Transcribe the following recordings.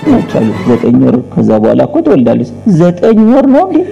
ናቸው አሉት። ዘጠኝ ወር ከዛ በኋላ እኮ ትወልዳለች። ዘጠኝ ወር ነው እንዴ?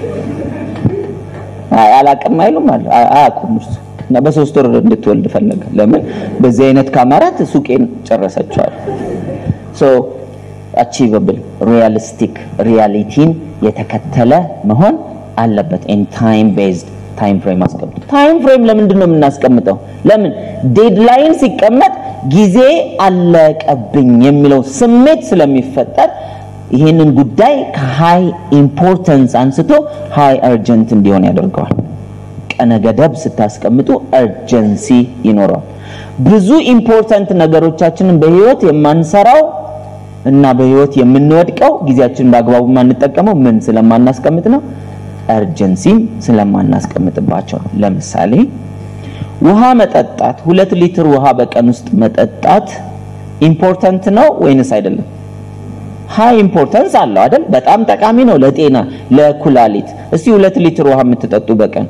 አይ አላቅም አይሉም አለ አያውቁም እሱ እና በሶስት ወር እንድትወልድ ፈለገ። ለምን በዚህ አይነት ካማራት ሱቄን ጨረሰችዋል። ሶ አቺቨብል ሪያሊስቲክ ሪያሊቲን የተከተለ መሆን አለበት። ኢን ታይም ቤዝድ ታይም ፍሬም አስቀምጡ። ታይም ፍሬም ለምንድን ነው የምናስቀምጠው? ለምን ዴድላይን ሲቀመጥ ጊዜ አለቀብኝ የሚለው ስሜት ስለሚፈጠር ይህንን ጉዳይ ከሃይ ኢምፖርተንስ አንስቶ ሃይ አርጀንት እንዲሆን ያደርገዋል። ቀነ ገደብ ስታስቀምጡ አርጀንሲ ይኖረዋል። ብዙ ኢምፖርታንት ነገሮቻችንን በህይወት የማንሰራው እና በህይወት የምንወድቀው ጊዜያችንን በአግባቡ የማንጠቀመው ምን ስለማናስቀምጥ ነው? አርጀንሲም ስለማናስቀምጥባቸው ነው። ለምሳሌ ውሃ መጠጣት፣ ሁለት ሊትር ውሃ በቀን ውስጥ መጠጣት ኢምፖርታንት ነው ወይንስ አይደለም? ሃይ ኢምፖርታንስ አለው አይደል? በጣም ጠቃሚ ነው ለጤና ለኩላሊት። እስቲ ሁለት ሊትር ውሃ የምትጠጡ በቀን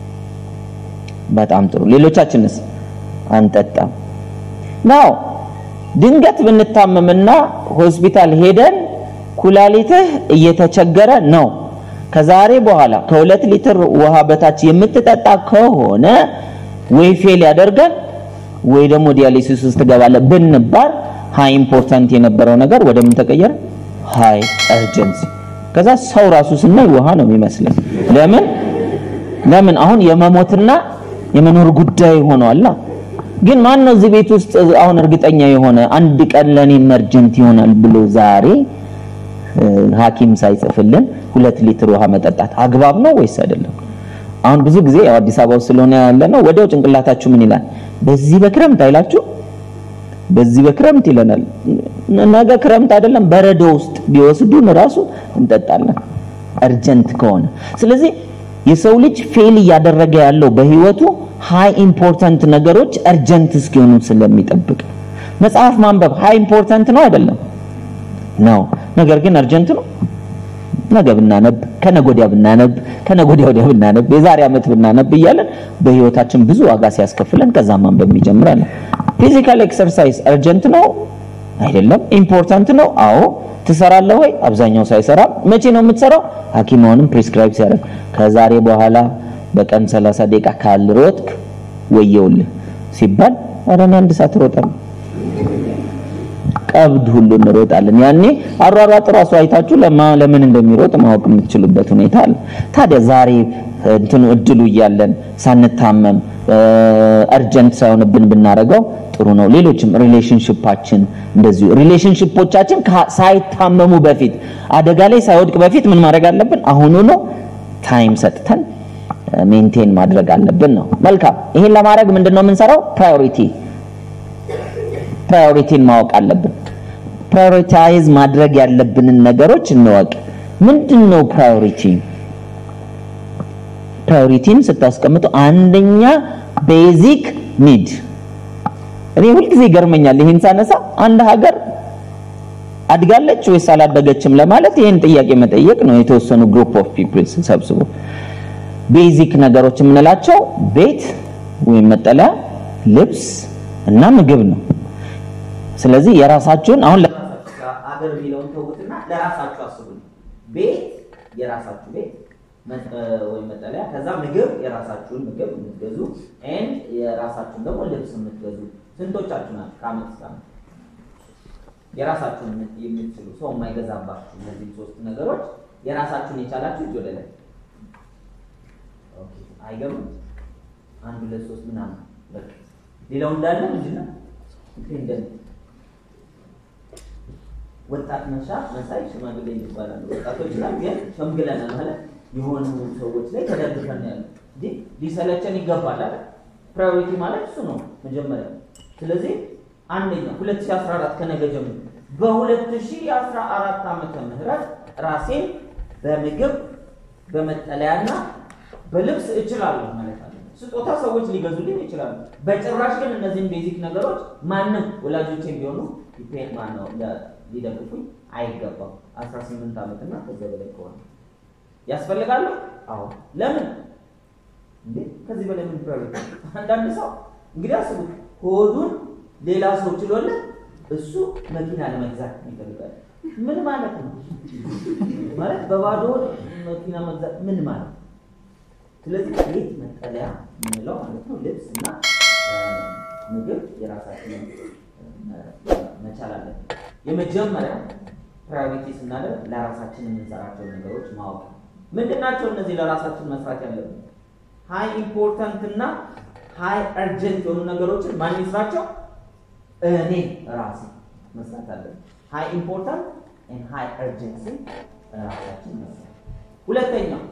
በጣም ጥሩ። ሌሎቻችንስ አንጠጣም። ናው ድንገት ብንታመምና ሆስፒታል ሄደን ኩላሊትህ እየተቸገረ ነው፣ ከዛሬ በኋላ ከሁለት ሊትር ውሃ በታች የምትጠጣ ከሆነ ወይ ፌል ያደርጋል ወይ ደግሞ ዲያሊሲስ ውስጥ ትገባለህ ብንባል ሃይ ኢምፖርታንት የነበረው ነገር ወደ ምን ተቀየረ? ሃይ አርጀንሲ። ከዛ ሰው ራሱ ስናይ ውሃ ነው የሚመስለን። ለምን ለምን አሁን የመሞትና የመኖር ጉዳይ ሆኗል። ግን ማን ነው እዚህ ቤት ውስጥ አሁን እርግጠኛ የሆነ አንድ ቀን ለኔ ኢመርጀንት ይሆናል ብሎ ዛሬ ሐኪም ሳይጽፍልን ሁለት ሊትር ውሃ መጠጣት አግባብ ነው ወይስ አይደለም? አሁን ብዙ ጊዜ ያው አዲስ አበባ ውስጥ ስለሆነ ያለ ነው ወዲያው ጭንቅላታችሁ ምን ይላል? በዚህ በክረምት አይላችሁ በዚህ በክረምት ይለናል። ነገ ክረምት አይደለም በረዶ ውስጥ ቢወስዱን ራሱ እንጠጣለን አርጀንት ከሆነ። ስለዚህ የሰው ልጅ ፌል እያደረገ ያለው በህይወቱ ሃይ ኢምፖርታንት ነገሮች አርጀንት እስኪሆኑ ስለሚጠብቅ መጽሐፍ ማንበብ ሃይ ኢምፖርታንት ነው አይደለም? ነው። ነገር ግን አርጀንት ነው። ነገ ብናነብ፣ ከነገ ወዲያ ብናነብ፣ ከነገ ወዲያ ወዲያ ብናነብ፣ የዛሬ ዓመት ብናነብ እያለን በህይወታችን ብዙ ዋጋ ሲያስከፍለን ከዛ ማንበብ እንጀምራለን። ፊዚካል ኤክሰርሳይዝ አርጀንት ነው አይደለም? ኢምፖርታንት ነው። አዎ። ትሰራለህ ወይ? አብዛኛው ሳይሰራ መቼ ነው የምትሰራው? ሐኪም አሁንም ፕሪስክራይብ ሲያደርግ ከዛሬ በኋላ በቀን 30 ደቂቃ ካልሮጥክ ወየውልህ ሲባል ኧረ እኔ አንድ ሰዓት እሮጣለሁ። ቀብድ ሁሉ እንሮጣለን። ያኔ አሯሯጥ ራሱ አይታችሁ ለምን እንደሚሮጥ ማወቅ የምትችሉበት ሁኔታ አለ። ታዲያ ዛሬ እንትኑ እድሉ እያለን ሳንታመም አርጀንት ሳይሆንብን ብናደርገው ጥሩ ነው። ሌሎችም ሪሌሽንሽፓችን እንደዚሁ ሪሌሽንሽፖቻችን ሳይታመሙ በፊት አደጋ ላይ ሳይወድቅ በፊት ምን ማድረግ አለብን? አሁኑ ነው ታይም ሰጥተን ሜንቴን ማድረግ አለብን ነው። መልካም። ይሄን ለማድረግ ምንድን ነው የምንሰራው? ፕራዮሪቲ ፕራዮሪቲን ማወቅ አለብን። ፕራዮሪታይዝ ማድረግ ያለብንን ነገሮች እንወቅ። ምንድን ነው ፕራዮሪቲ? ፕራዮሪቲን ስታስቀምጡ አንደኛ ቤዚክ ኒድ። እኔ ሁልጊዜ ይገርመኛል ይህን ሳነሳ አንድ ሀገር አድጋለች ወይስ አላደገችም ለማለት ይህን ጥያቄ መጠየቅ ነው። የተወሰኑ ግሩፕ ኦፍ ፒፕልስ ሰብስቦ ቤዚክ ነገሮች የምንላቸው ቤት ወይም መጠለያ፣ ልብስ እና ምግብ ነው። ስለዚህ የራሳችሁን አሁን አገር የሚለውን ተውትና ለራሳችሁ አስቡ። ቤት የራሳችሁ ቤት ወይም መጠለያ፣ ከዛ ምግብ የራሳችሁን ምግብ የምትገዙ ኤንድ የራሳችሁን ደግሞ ልብስ የምትገዙ ስንቶቻችሁ ናችሁ? ከአመት እስከ አመት የራሳችሁን የምትችሉ ሰው የማይገዛባችሁ እነዚህ ሶስት ነገሮች የራሳችሁን የቻላችሁ እጅ ወደ ላይ አይገርምም? አንድ ሁለት ሶስት ምናምን በቃ ሌላው እንዳለ ምንድን ነው ዲፔንደንት ወጣት መሻ መሳይ ሽማግሌ ይባላሉ። ወጣቶች ላይ ግን ሸምግለናል ማለት የሆኑ ሰዎች ላይ ተደግፈን ያለ እንዴ ሊሰለቸን ይገባል አይደል? ፕራዮሪቲ ማለት እሱ ነው መጀመሪያ። ስለዚህ አንደኛ 2014 ከነገ ጀምሮ በ2014 ዓመተ ምህረት ራሴን በምግብ በመጠለያና በልብስ እችላለሁ ማለት አለ። ስጦታ ሰዎች ሊገዙልኝ ይችላሉ። በጭራሽ ግን እነዚህን ቤዚክ ነገሮች ማንም ወላጆቼ ቢሆኑ ዲፔንድ ማነው ሊደግፉኝ አይገባም። 18 ዓመትና ከዛ በላይ ከሆነ ያስፈልጋሉ። አዎ ለምን እንዴ ከዚህ በላይ ምን ፕራዮሪቲ? አንዳንድ ሰው እንግዲህ አስቡት ሆዱን ሌላ ሰው ችሎለት እሱ መኪና ለመግዛት ይፈልጋል። ምን ማለት ነው? ማለት በባዶ መኪና መግዛት ምን ማለት ነው? ስለዚህ ቤት መጠለያ የምንለው ማለት ነው ልብስ እና ምግብ የራሳችንን መቻል አለብን። የመጀመሪያ ፕራዮሪቲ ስናደርግ ለራሳችን የምንሰራቸው ነገሮች ማወቅ ምንድን ናቸው? እነዚህ ለራሳችን መስራት ያለብን ሃይ ኢምፖርታንት እና ሃይ አርጀንት የሆኑ ነገሮችን ማን ይስራቸው? እኔ ራሴ መስራት አለብን። ሃይ ኢምፖርታንት ኤንድ ሃይ አርጀንሲ ራሳችን መስራት። ሁለተኛው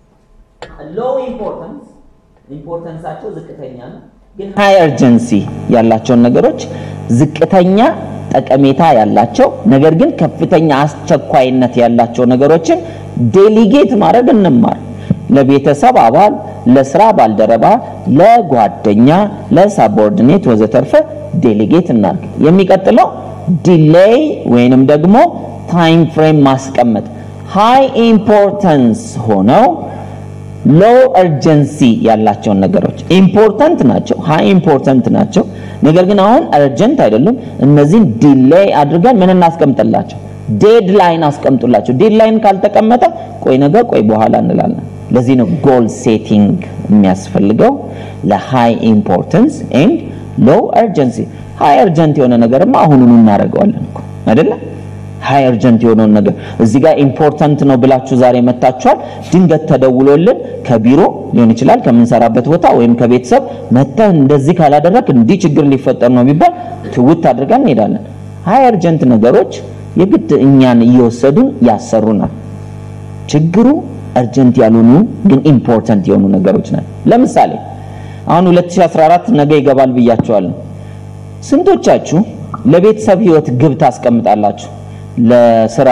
ሎው ኢምፖርታንስ ኢምፖርታንሳቸው ዝቅተኛ ነው፣ ግን ሃይ አርጀንሲ ያላቸውን ነገሮች ዝቅተኛ ጠቀሜታ ያላቸው ነገር ግን ከፍተኛ አስቸኳይነት ያላቸው ነገሮችን ዴሊጌት ማድረግ እንማር። ለቤተሰብ አባል፣ ለስራ ባልደረባ፣ ለጓደኛ፣ ለሳቦርዲኔት ወዘተርፈ ዴሊጌት እናድርግ። የሚቀጥለው ዲሌይ ወይንም ደግሞ ታይም ፍሬም ማስቀመጥ ሃይ ኢምፖርታንስ ሆነው ሎው እርጀንሲ ያላቸውን ነገሮች ኢምፖርታንት ናቸው፣ ሃይ ኢምፖርታንት ናቸው። ነገር ግን አሁን እርጀንት አይደሉም። እነዚህን ዲሌይ አድርገን ምን እናስቀምጥላቸው? ዴድላይን አስቀምጡላቸው። ዴድላይን ካልተቀመጠ ቆይ ነገ፣ ቆይ በኋላ እንላለን። ለዚህ ነው ጎል ሴቲንግ የሚያስፈልገው ለሃይ ኢምፖርታንስ ኤንድ ሎው እርጀንሲ። ሃይ እርጀንት የሆነ ነገርማ አሁኑኑ እናደርገዋለን እኮ አይደለም? ሃይ እርጀንት የሆነውን ነገር እዚህ ጋር ኢምፖርታንት ነው ብላችሁ ዛሬ መታችኋል። ድንገት ተደውሎልን ከቢሮ ሊሆን ይችላል ከምንሰራበት ቦታ ወይም ከቤተሰብ መተህ እንደዚህ ካላደረግ እንዲህ ችግር ሊፈጠር ነው ቢባል ትውት አድርገን እንሄዳለን። ሃይ እርጀንት ነገሮች የግድ እኛን እየወሰዱን ያሰሩናል። ችግሩ እርጀንት ያልሆኑ ግን ኢምፖርታንት የሆኑ ነገሮች ናቸው። ለምሳሌ አሁን 2014 ነገ ይገባል ብያቸዋለሁ። ስንቶቻችሁ ለቤተሰብ ህይወት ግብ ታስቀምጣላችሁ? ለስራ፣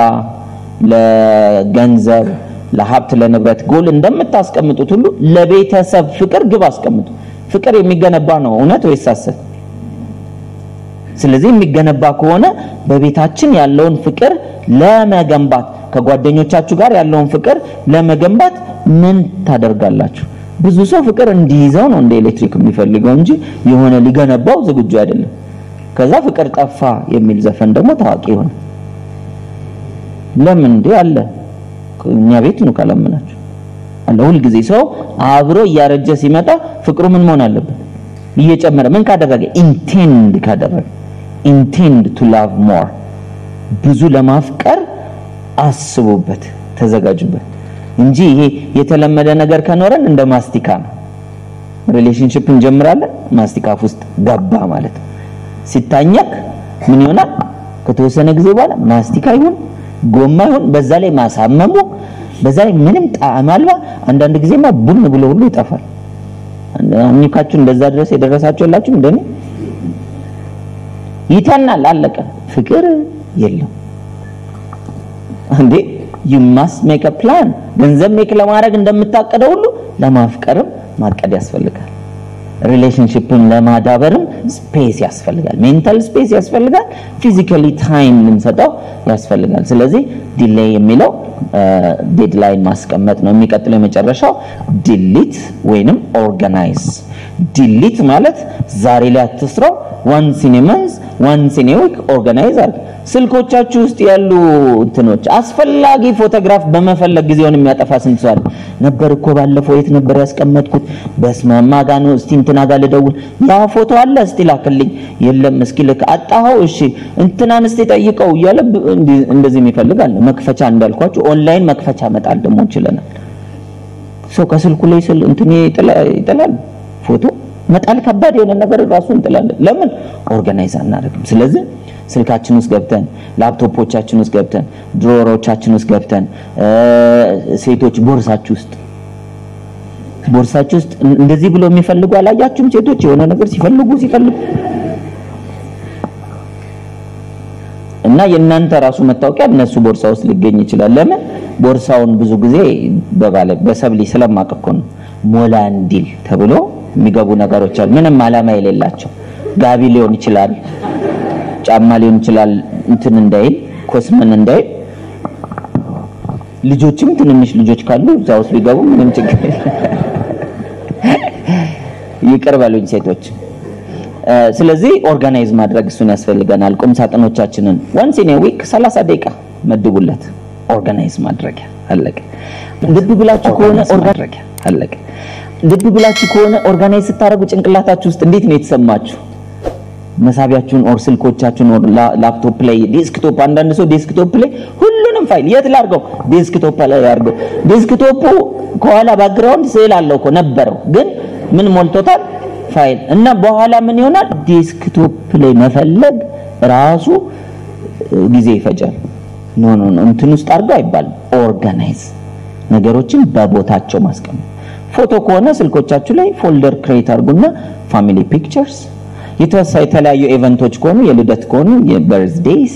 ለገንዘብ፣ ለሀብት፣ ለንብረት ጎል እንደምታስቀምጡት ሁሉ ለቤተሰብ ፍቅር ግብ አስቀምጡ። ፍቅር የሚገነባ ነው እውነት ወይስ ሐሰት? ስለዚህ የሚገነባ ከሆነ በቤታችን ያለውን ፍቅር ለመገንባት ከጓደኞቻችሁ ጋር ያለውን ፍቅር ለመገንባት ምን ታደርጋላችሁ? ብዙ ሰው ፍቅር እንዲይዘው ነው እንደ ኤሌክትሪክ የሚፈልገው እንጂ የሆነ ሊገነባው ዝግጁ አይደለም። ከዛ ፍቅር ጠፋ የሚል ዘፈን ደግሞ ታዋቂ ሆነ። ለምን እንዴ አለ እኛ ቤት ነው ካላመናችሁ አለ። ሁልጊዜ ሰው አብሮ እያረጀ ሲመጣ ፍቅሩ ምን መሆን አለበት? እየጨመረ ምን ካደረገ ኢንቴንድ ካደረገ ኢንቴንድ ቱ ላቭ ሞር ብዙ ለማፍቀር አስቡበት፣ ተዘጋጁበት እንጂ ይሄ የተለመደ ነገር ከኖረን እንደ ማስቲካ ነው። ሪሌሽንሺፕ እንጀምራለን፣ ማስቲካ አፍ ውስጥ ገባ ማለት ነው። ሲታኘክ ምን ይሆናል? ከተወሰነ ጊዜ በኋላ ማስቲካ ይሁን ጎማ ይሁን በዛ ላይ ማሳመሙ በዛ ላይ ምንም ጣዕም አልባ አንዳንድ ጊዜማ ቡን ብሎ ሁሉ ይጠፋል። አምኒካችሁ እንደዛ ድረስ የደረሳችሁ የላችሁ እንደኔ ይተናል፣ አለቀ። ፍቅር የለም እንዴ you must make a plan ገንዘብ ሜክ ለማድረግ እንደምታቀደው ሁሉ ለማፍቀርም ማቀድ ያስፈልጋል። ሪሌሽንሺፕን ለማዳበርም ስፔስ ያስፈልጋል። ሜንታል ስፔስ ያስፈልጋል። ፊዚካሊ ታይም ልንሰጠው ያስፈልጋል። ስለዚህ ዲሌይ የሚለው ዴድላይን ማስቀመጥ ነው። የሚቀጥለው የመጨረሻው ዲሊት ወይንም ኦርጋናይዝ። ዲሊት ማለት ዛሬ ላይ አትስራው፣ ዋንስ ኢን መንዝ ዋንስ ኢን ዊክ ኦርጋናይዝ አድርግ። ስልኮቻችሁ ውስጥ ያሉ እንትኖች አስፈላጊ ፎቶግራፍ በመፈለግ ጊዜውን የሚያጠፋ ስንት ሰው አለ? ነበር እኮ ባለፈው የት ነበር ያስቀመጥኩት? በስማማ ጋ ነው። እስቲ እንትና ጋር ልደውል። ያ ፎቶ አለ እስቲ ላክልኝ። የለም እስኪ ልክ አጣኸው። እሺ እንትናን እስቲ ጠይቀው እያለ እንደዚህ የሚፈልግ አለ። መክፈቻ እንዳልኳችሁ ኦንላይን መክፈቻ መጣል ደግሞ እንችለናል። ሰው ከስልኩ ላይ ስል እንትን ይጥላል ፎቶ መጣል ከባድ የሆነ ነገር ራሱ እንጥላለን። ለምን ኦርጋናይዝ አናደርግም? ስለዚህ ስልካችን ውስጥ ገብተን ላፕቶፖቻችን ውስጥ ገብተን ድሮሮቻችን ውስጥ ገብተን ሴቶች ቦርሳችሁ ውስጥ ቦርሳችሁ ውስጥ እንደዚህ ብሎ የሚፈልጉ አላያችሁም? ሴቶች የሆነ ነገር ሲፈልጉ ሲፈልጉ እና የእናንተ ራሱ መታወቂያ እነሱ ቦርሳ ውስጥ ሊገኝ ይችላል። ለምን ቦርሳውን ብዙ ጊዜ በባለ በሰብሊ ስለማቅ እኮ ነው ሞላ እንዲል ተብሎ የሚገቡ ነገሮች አሉ። ምንም ዓላማ የሌላቸው ጋቢ ሊሆን ይችላል፣ ጫማ ሊሆን ይችላል። እንትን እንዳይል ኮስመን እንዳይል ልጆችም ትንንሽ ልጆች ካሉ እዛ ውስጥ ቢገቡ ምንም ችግር ይቅር በሉኝ ሴቶች። ስለዚህ ኦርጋናይዝ ማድረግ እሱን ያስፈልገናል። ቁም ሳጥኖቻችንን ወንስ ኢን ዊክ 30 ደቂቃ መድቡለት። ኦርጋናይዝ ማድረጊያ አለቀ። ልብ ብላችሁ ከሆነ ማድረጊያ አለቀ። ልብ ብላችሁ ከሆነ ኦርጋናይዝ ስታደርጉ ጭንቅላታችሁ ውስጥ እንዴት ነው የተሰማችሁ? መሳቢያችሁን ኦር ስልኮቻችሁን ኦር ላፕቶፕ ላይ ዴስክቶፕ፣ አንዳንድ ሰው ዴስክቶፕ ላይ ሁሉንም ፋይል የት ላድርገው? ዴስክቶፕ ላይ ያድርገው። ዴስክቶፑ ከኋላ ባክግራውንድ ስዕል አለው እኮ ነበረው፣ ግን ምን ሞልቶታል? ፋይል እና በኋላ ምን ይሆናል? ዴስክቶፕ ላይ መፈለግ ራሱ ጊዜ ይፈጃል። ኖ ኖ ኖ እንትን ውስጥ አድርገው አይባልም። ኦርጋናይዝ ነገሮችን በቦታቸው ማስቀመጥ። ፎቶ ከሆነ ስልኮቻችሁ ላይ ፎልደር ክሬት አድርጉና ፋሚሊ ፒክቸርስ የተወሳ የተለያዩ ኢቨንቶች ከሆኑ የልደት ከሆኑ የበርዝዴይስ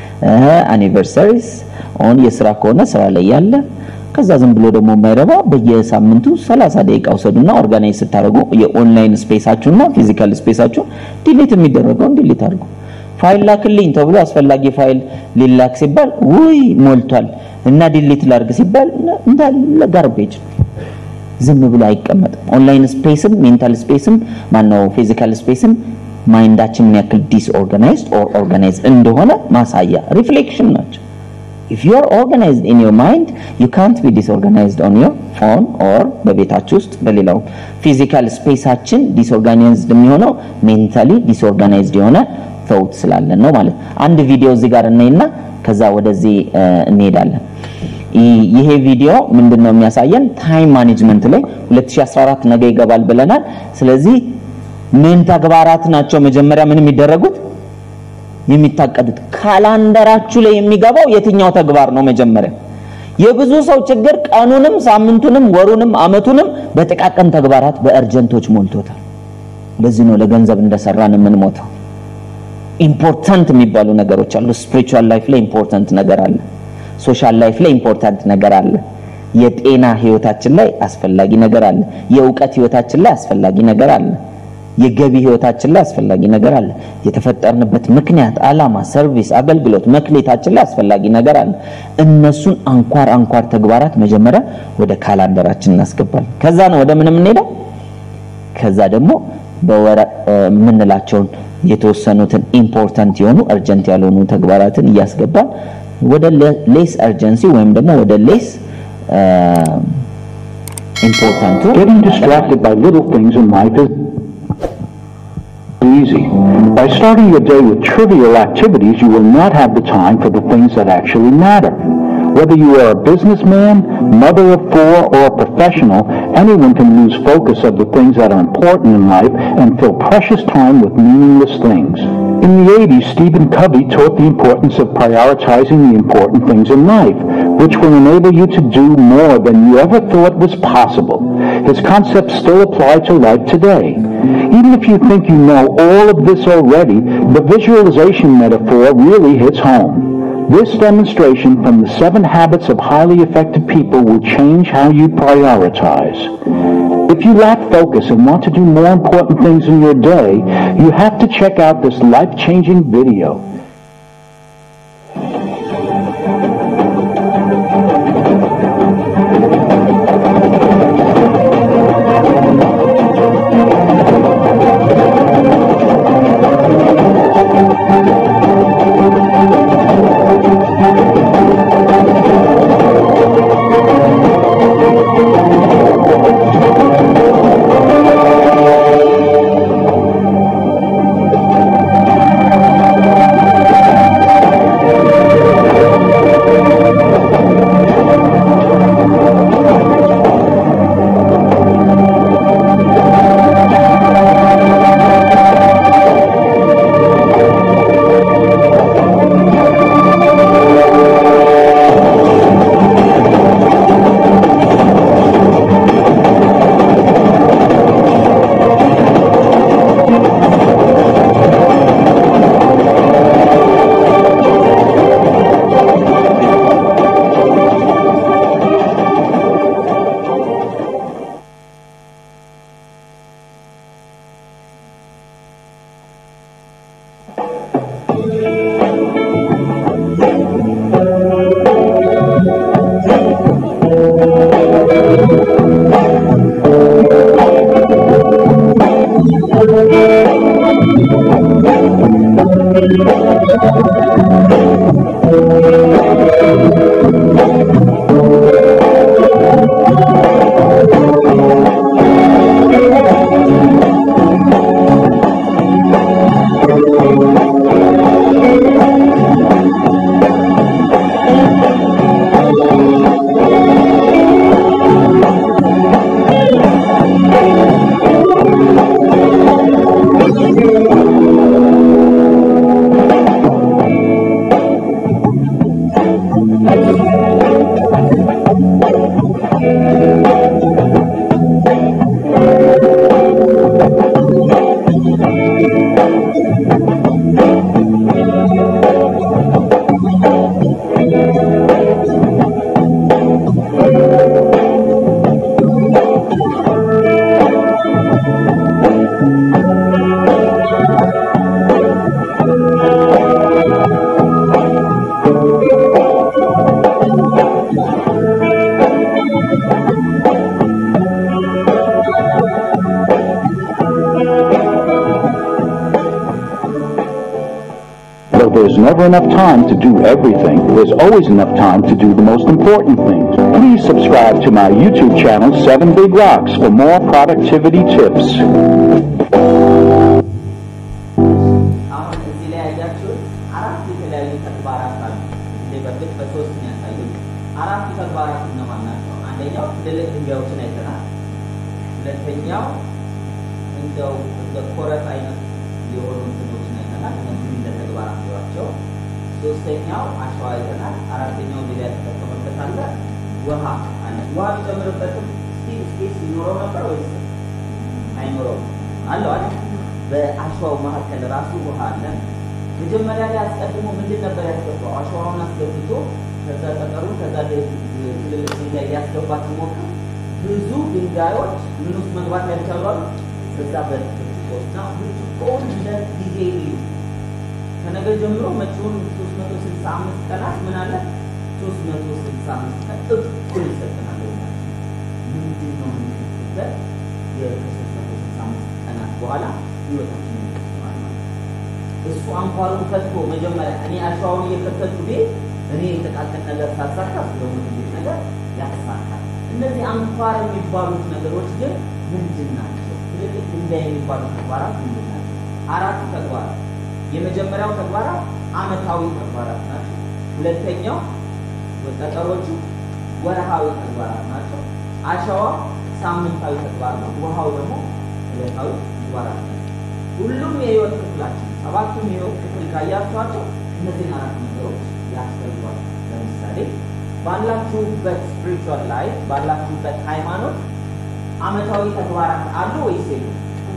አኒቨርሰሪስ ኦን የስራ ከሆነ ስራ ላይ ያለ ከዛ ዝም ብሎ ደግሞ የማይረባ በየሳምንቱ 30 ደቂቃ ውሰዱና ኦርጋናይዝ ስታደርጉ የኦንላይን ስፔሳችሁና ፊዚካል ስፔሳችሁን ዲሊት የሚደረገውን ዲሊት አድርጉ። ፋይል ላክልኝ ተብሎ አስፈላጊ ፋይል ሊላክ ሲባል ውይ ሞልቷል እና ዲሊት ላርግ ሲባል እንዳለ ጋርቤጅ ዝም ብሎ አይቀመጥም። ኦንላይን ስፔስም ሜንታል ስፔስም ማነው ፊዚካል ስፔስም ማይንዳችን ምን ያክል ዲስኦርጋናይዝድ ኦር ኦርጋናይዝድ እንደሆነ ማሳያ ሪፍሌክሽን ናቸው። if you are organized in your mind you can't be disorganized on your phone or በቤታችሁ ውስጥ በሌላው ፊዚካል ስፔሳችን ዲስኦርጋናይዝድ የሚሆነው ሜንታሊ ዲስኦርጋናይዝድ የሆነ ተውት ስላለን ነው ማለት አንድ ቪዲዮ እዚህ ጋር እናይና ከዛ ወደዚህ እንሄዳለን ይሄ ቪዲዮ ምንድን ነው የሚያሳየን ታይም ማኔጅመንት ላይ 2014 ነገ ይገባል ብለናል ስለዚህ ምን ተግባራት ናቸው መጀመሪያ ምን የሚደረጉት የሚታቀዱት ካላንደራችሁ ላይ የሚገባው የትኛው ተግባር ነው መጀመሪያ የብዙ ሰው ችግር ቀኑንም ሳምንቱንም ወሩንም አመቱንም በጥቃቅን ተግባራት በእርጀንቶች ሞልቶታል ለዚህ ነው ለገንዘብ እንደሰራን የምንሞተው ኢምፖርታንት የሚባሉ ነገሮች አሉ ስፒሪቹዋል ላይፍ ላይ ኢምፖርታንት ነገር አለ ሶሻል ላይፍ ላይ ኢምፖርታንት ነገር አለ የጤና ህይወታችን ላይ አስፈላጊ ነገር አለ የእውቀት ህይወታችን ላይ አስፈላጊ ነገር አለ የገቢ ህይወታችን ላይ አስፈላጊ ነገር አለ የተፈጠርንበት ምክንያት አላማ ሰርቪስ አገልግሎት መክሌታችን ላይ አስፈላጊ ነገር አለ እነሱን አንኳር አንኳር ተግባራት መጀመሪያ ወደ ካላንደራችን እናስገባለን ከዛ ነው ወደ ምን የምንሄደው ከዛ ደግሞ በወረ የምንላቸውን የተወሰኑትን ኢምፖርታንት የሆኑ እርጀንት ያልሆኑ ተግባራትን እያስገባን ወደ ሌስ እርጀንሲ ወይም ደግሞ ወደ ሌስ ኢምፖርታንቱ Getting distracted by little things in life is easy. By starting your day with trivial activities, you will not have the time for the things that actually matter. Whether you are a businessman, mother of four, or a professional, anyone can lose focus of the things that are important in life and fill precious time with meaningless things. In the 80s, Stephen Covey taught the importance of prioritizing the important things in life, which will enable you to do more than you ever thought was possible. His concepts still apply to life today. Even if you think you know all of this already, the visualization metaphor really hits home. This demonstration from the seven habits of highly effective people will change how you prioritize. If you lack focus and want to do more important things in your day, you have to check out this life-changing video. there's never enough time to do everything. There's always enough time to do the most important things. Please subscribe to my YouTube channel, 7 Big Rocks, for more productivity tips. አሁን እዚህ ላይ ያያችሁት አራት የተለያዩ ተግባራት አሉ። እዚህ በፊት በሶስት ነው ያሳዩት። አራቱ ተግባራት እነማን ናቸው? አንደኛው ትልልቅ ድንጋዮችን አይተናል። ሁለተኛው እንደው እንደ ኮረት አይነት የሆኑ እንትኖችን አይተናል። እነዚህ እንደ ተግባራት ናቸው። ሶስተኛው አሸዋ አይተናል። አራተኛው ሌላ የተጠቀመበት አለ ውሃ አለ። ውሃ ቢጨምርበትም ስቲል ስፔስ ይኖረው ነበር ወይስ አይኖረውም? አለው አይደል? በአሸዋው መካከል ራሱ ውሃ አለ። መጀመሪያ ላይ አስቀድሞ ምንድን ነበር ያስገባው? አሸዋውን አስገብቶ ከዛ ጠጠሩን ከዛ ትልልቅ ድንጋይ ሊያስገባ ሲሞክር ብዙ ድንጋዮች ምን ውስጥ መግባት ያልቻሉ አሉ። በዛ በብርጭቆ እና ብርጭቆውን እንደ ጊዜ ልዩ ከነገ ጀምሮ መጪውን 365 ቀናት ምን አለ 365 ቀን እኩል ይሰጠናል። ምንድን ነው የምንበት የ365 ቀናት በኋላ ህይወታችን ይመስላል ማለት እሱ አንኳሩን ፈትቶ መጀመሪያ እኔ አሸዋውን እየከተቱ ቤት እኔ የተቃጠል ነገር ሳሳካ ስለሆነ ትልቅ ነገር ያሳካል። እነዚህ አንኳር የሚባሉት ነገሮች ግን ምንድን ናቸው? ትልልቅ ድንጋይ የሚባሉት ተግባራት ምንድን ናቸው? አራቱ ተግባራት። የመጀመሪያው ተግባራት አመታዊ ተግባራት ናቸው። ሁለተኛው ጠጠሮቹ ወርሃዊ ተግባራት ናቸው። አሸዋ ሳምንታዊ ተግባር ነው። ውሃው ደግሞ ዕለታዊ ተግባራት ናቸው። ሁሉም የህይወት ክፍላችን ሰባቱም የህይወት ክፍል ካያችኋቸው እነዚህን አራት ነገሮች ያስፈልጓል። ለምሳሌ ባላችሁበት ስፒሪቹዋል ላይፍ ባላችሁበት ሃይማኖት አመታዊ ተግባራት አሉ ወይስ የሉ?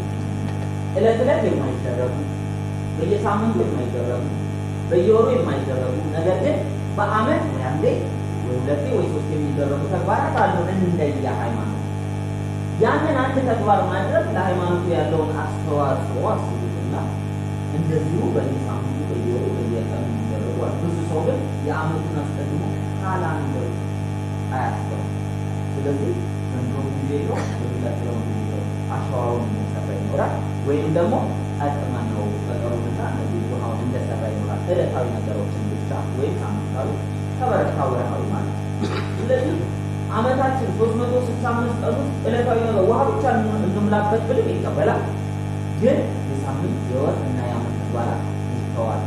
እለት እለት የማይደረጉ በየሳምንቱ የማይደረጉ በየወሩ የማይደረጉ ነገር ግን በአመት ወይ አንዴ ወይ ሁለቴ ወይ ሶስት የሚደረጉ ተግባራት አሉ እንደየ ሃይማኖት። ያንን አንድ ተግባር ማድረግ ለሃይማኖቱ ያለውን አስተዋጽኦ አስቡትና እንደዚሁ በየሳምንቱ በየወሩ በየቀኑ የሚደረጉ አሉ። ብዙ ሰው ግን የአመቱን አስቀድሞ ካላንደር አያስበው። ስለዚህ ዘንድሮ ጊዜ ነው በሚቀጥለው ጊዜ ነው አሸዋውን እንደሰራ ይኖራል፣ ወይም ደግሞ አጥማነው ጠጠሩንና እነዚህ ውሃውን እንደሰራ ይኖራል። ዕለታዊ ነገሮችን ብቻ ወይም ሳምንታዊ ከበረታ ወርሃዊ ማለት ነው። ስለዚህ አመታችን 365 ቀን ውስጥ ዕለታዊ ነገር ውሃ ብቻ እንምላበት ብልም ይቀበላል። ግን የሳምንት የወር እና የአመት ተግባራት ይተዋል።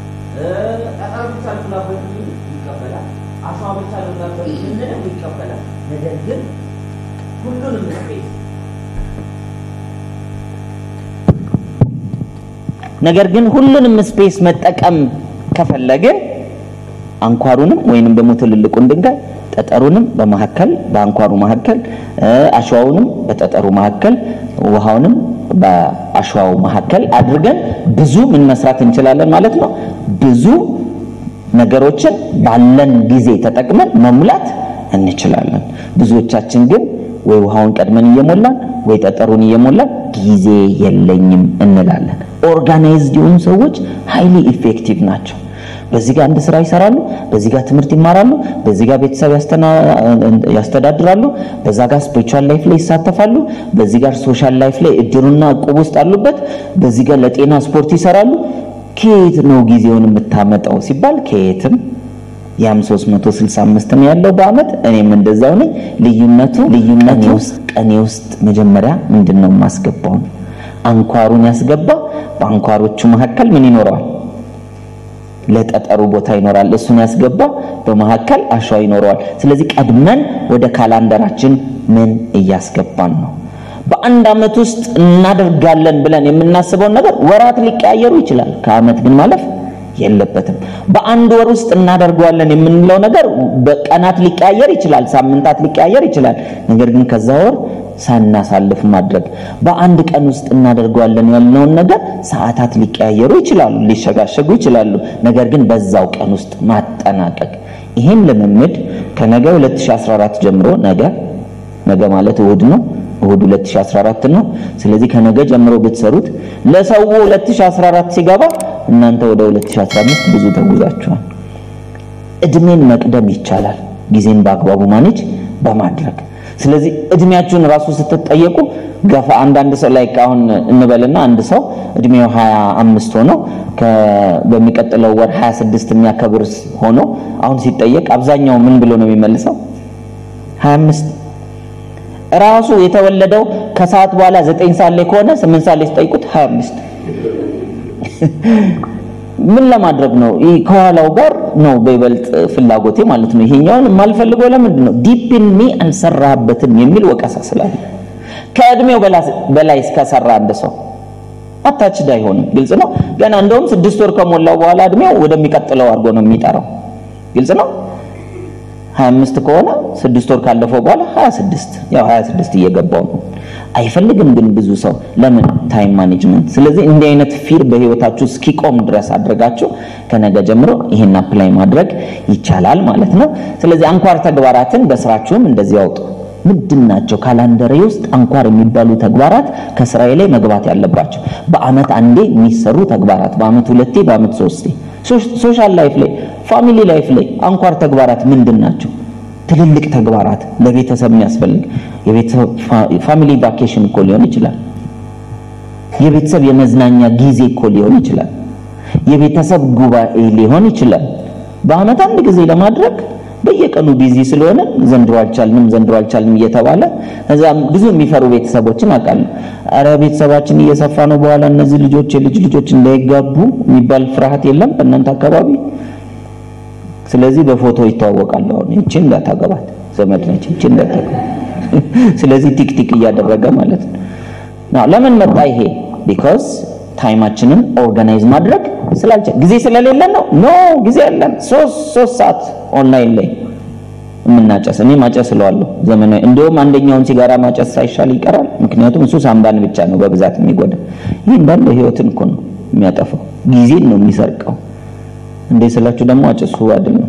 ጠጠር ብቻ እንምላበት ብልም ይቀበላል። አሸዋ ብቻ እንምላበት ብንልም ይቀበላል። ነገር ግን ሁሉንም ስፔስ ነገር ግን ሁሉንም ስፔስ መጠቀም ከፈለግን አንኳሩንም ወይንም ደግሞ ትልልቁን ድንጋይ ጠጠሩንም በመካከል በአንኳሩ መካከል አሸዋውንም በጠጠሩ መካከል ውሃውንም በአሸዋው መካከል አድርገን ብዙ ምን መስራት እንችላለን ማለት ነው። ብዙ ነገሮችን ባለን ጊዜ ተጠቅመን መሙላት እንችላለን። ብዙዎቻችን ግን ወይ ውሃውን ቀድመን እየሞላን ወይ ጠጠሩን እየሞላን ጊዜ የለኝም እንላለን። ኦርጋናይዝድ የሆኑ ሰዎች ሃይሊ ኢፌክቲቭ ናቸው። በዚህ ጋር አንድ ስራ ይሰራሉ፣ በዚህ ጋር ትምህርት ይማራሉ፣ በዚህ ጋር ቤተሰብ ያስተዳድራሉ፣ በዛ ጋር ስፒሪቹዋል ላይፍ ላይ ይሳተፋሉ፣ በዚህ ጋር ሶሻል ላይፍ ላይ እድሩና እቁብ ውስጥ አሉበት፣ በዚህ ጋር ለጤና ስፖርት ይሰራሉ። ከየት ነው ጊዜውን የምታመጣው ሲባል ከየትም ያም 365 ነው ያለው በአመት እኔም እንደዛው ነኝ። ልዩነቱ ልዩነቱ ውስጥ ቀኔ ውስጥ መጀመሪያ ምንድን ነው የማስገባው? አንኳሩን ያስገባ በአንኳሮቹ መካከል ምን ይኖረዋል? ለጠጠሩ ቦታ ይኖራል። እሱን ያስገባ በመካከል አሸዋ ይኖረዋል። ስለዚህ ቀድመን ወደ ካላንደራችን ምን እያስገባን ነው? በአንድ አመት ውስጥ እናደርጋለን ብለን የምናስበውን ነገር ወራት ሊቀያየሩ ይችላል። ከአመት ግን ማለፍ የለበትም። በአንድ ወር ውስጥ እናደርገዋለን የምንለው ነገር በቀናት ሊቀያየር ይችላል፣ ሳምንታት ሊቀያየር ይችላል። ነገር ግን ከዛ ወር ሳናሳልፍ ማድረግ በአንድ ቀን ውስጥ እናደርገዋለን ያልነውን ነገር ሰዓታት ሊቀያየሩ ይችላሉ፣ ሊሸጋሸጉ ይችላሉ። ነገር ግን በዛው ቀን ውስጥ ማጠናቀቅ። ይህን ልምምድ ከነገ 2014 ጀምሮ ነገ ነገ ማለት እሁድ ነው። እሁድ 2014 ነው። ስለዚህ ከነገ ጀምሮ ብትሰሩት ለሰው 2014 ሲገባ እናንተ ወደ 2015 ብዙ ተጉዛችኋል። እድሜን መቅደም ይቻላል፣ ጊዜን በአግባቡ ማኔጅ በማድረግ ስለዚህ እድሜያችሁን ራሱ ስትጠየቁ ገፋ አንዳንድ ሰው ላይ አሁን እንበልና አንድ ሰው እድሜው 25 ሆኖ በሚቀጥለው ወር 26 የሚያከብር ሆኖ አሁን ሲጠየቅ አብዛኛው ምን ብሎ ነው የሚመልሰው? 25 ራሱ የተወለደው ከሰዓት በኋላ 9 ሰዓት ላይ ከሆነ 8 ሰዓት ላይ ሲጠይቁት 25 ምን ለማድረግ ነው? ይህ ከኋላው ጋር ነው በይበልጥ ፍላጎቴ ማለት ነው። ይሄኛውን የማልፈልገው ለምንድን ነው? ዲፕ ኢን ሚ አልሰራህበትም የሚል ወቀሳ ስላለ ከእድሜው በላይ እስከሰራ አንድ ሰው አታችድ አይሆንም። ግልጽ ነው። ገና እንደውም ስድስት ወር ከሞላው በኋላ እድሜው ወደሚቀጥለው አድርጎ ነው የሚጠራው። ግልጽ ነው። 25 ከሆነ ስድስት ወር ካለፈው በኋላ 26 ያው 26 እየገባው ነው። አይፈልግም ግን ብዙ ሰው ለምን ታይም ማኔጅመንት። ስለዚህ እንዲህ አይነት ፊር በህይወታችሁ እስኪቆም ድረስ አድርጋችሁ ከነገ ጀምሮ ይሄን አፕላይ ማድረግ ይቻላል ማለት ነው። ስለዚህ አንኳር ተግባራትን በስራችሁም እንደዚህ ያውጡ። ምንድን ናቸው ካላንደሬ ውስጥ አንኳር የሚባሉ ተግባራት ከስራዬ ላይ መግባት ያለባቸው? በአመት አንዴ የሚሰሩ ተግባራት፣ በአመት ሁለቴ፣ በአመት ሶስቴ። ሶሻል ላይፍ ላይ ፋሚሊ ላይፍ ላይ አንኳር ተግባራት ምንድን ናቸው? ትልልቅ ተግባራት ለቤተሰብ የሚያስፈልግ የቤተሰብ ፋሚሊ ቫኬሽን እኮ ሊሆን ይችላል። የቤተሰብ የመዝናኛ ጊዜ እኮ ሊሆን ይችላል። የቤተሰብ ጉባኤ ሊሆን ይችላል። በአመት አንድ ጊዜ ለማድረግ በየቀኑ ቢዚ ስለሆነ ዘንድሮ አልቻልንም ዘንድሮ አልቻልንም እየተባለ እዛ ብዙ የሚፈሩ ቤተሰቦችን አውቃለሁ። አረ ቤተሰባችን እየሰፋ ነው፣ በኋላ እነዚህ ልጆች የልጅ ልጆች እንዳይጋቡ የሚባል ፍርሃት የለም በእናንተ አካባቢ? ስለዚህ በፎቶ ይተዋወቃሉ። አሁን ይቺ እንዳታገባት ዘመድ ነች፣ ይቺ እንዳታገባት። ስለዚህ ቲክቲክ እያደረገ ማለት ነው። ለምን መጣ ይሄ? ቢኮዝ ታይማችንን ኦርጋናይዝ ማድረግ ስላልቻል ጊዜ ስለሌለን ነው። ኖ ጊዜ ያለን ሶስት ሶስት ሰዓት ኦንላይን ላይ የምናጨስ እኔ ማጨስ ስለዋለሁ ዘመናዊ። እንዲሁም አንደኛውን ሲጋራ ማጨስ ሳይሻል ይቀራል። ምክንያቱም እሱ ሳምባን ብቻ ነው በብዛት የሚጎዳ። ይህ እንዳለ ህይወትን እኮ ነው የሚያጠፋው፣ ጊዜን ነው የሚሰርቀው። እንዴ ስላችሁ ደግሞ አጭሱ አይደለም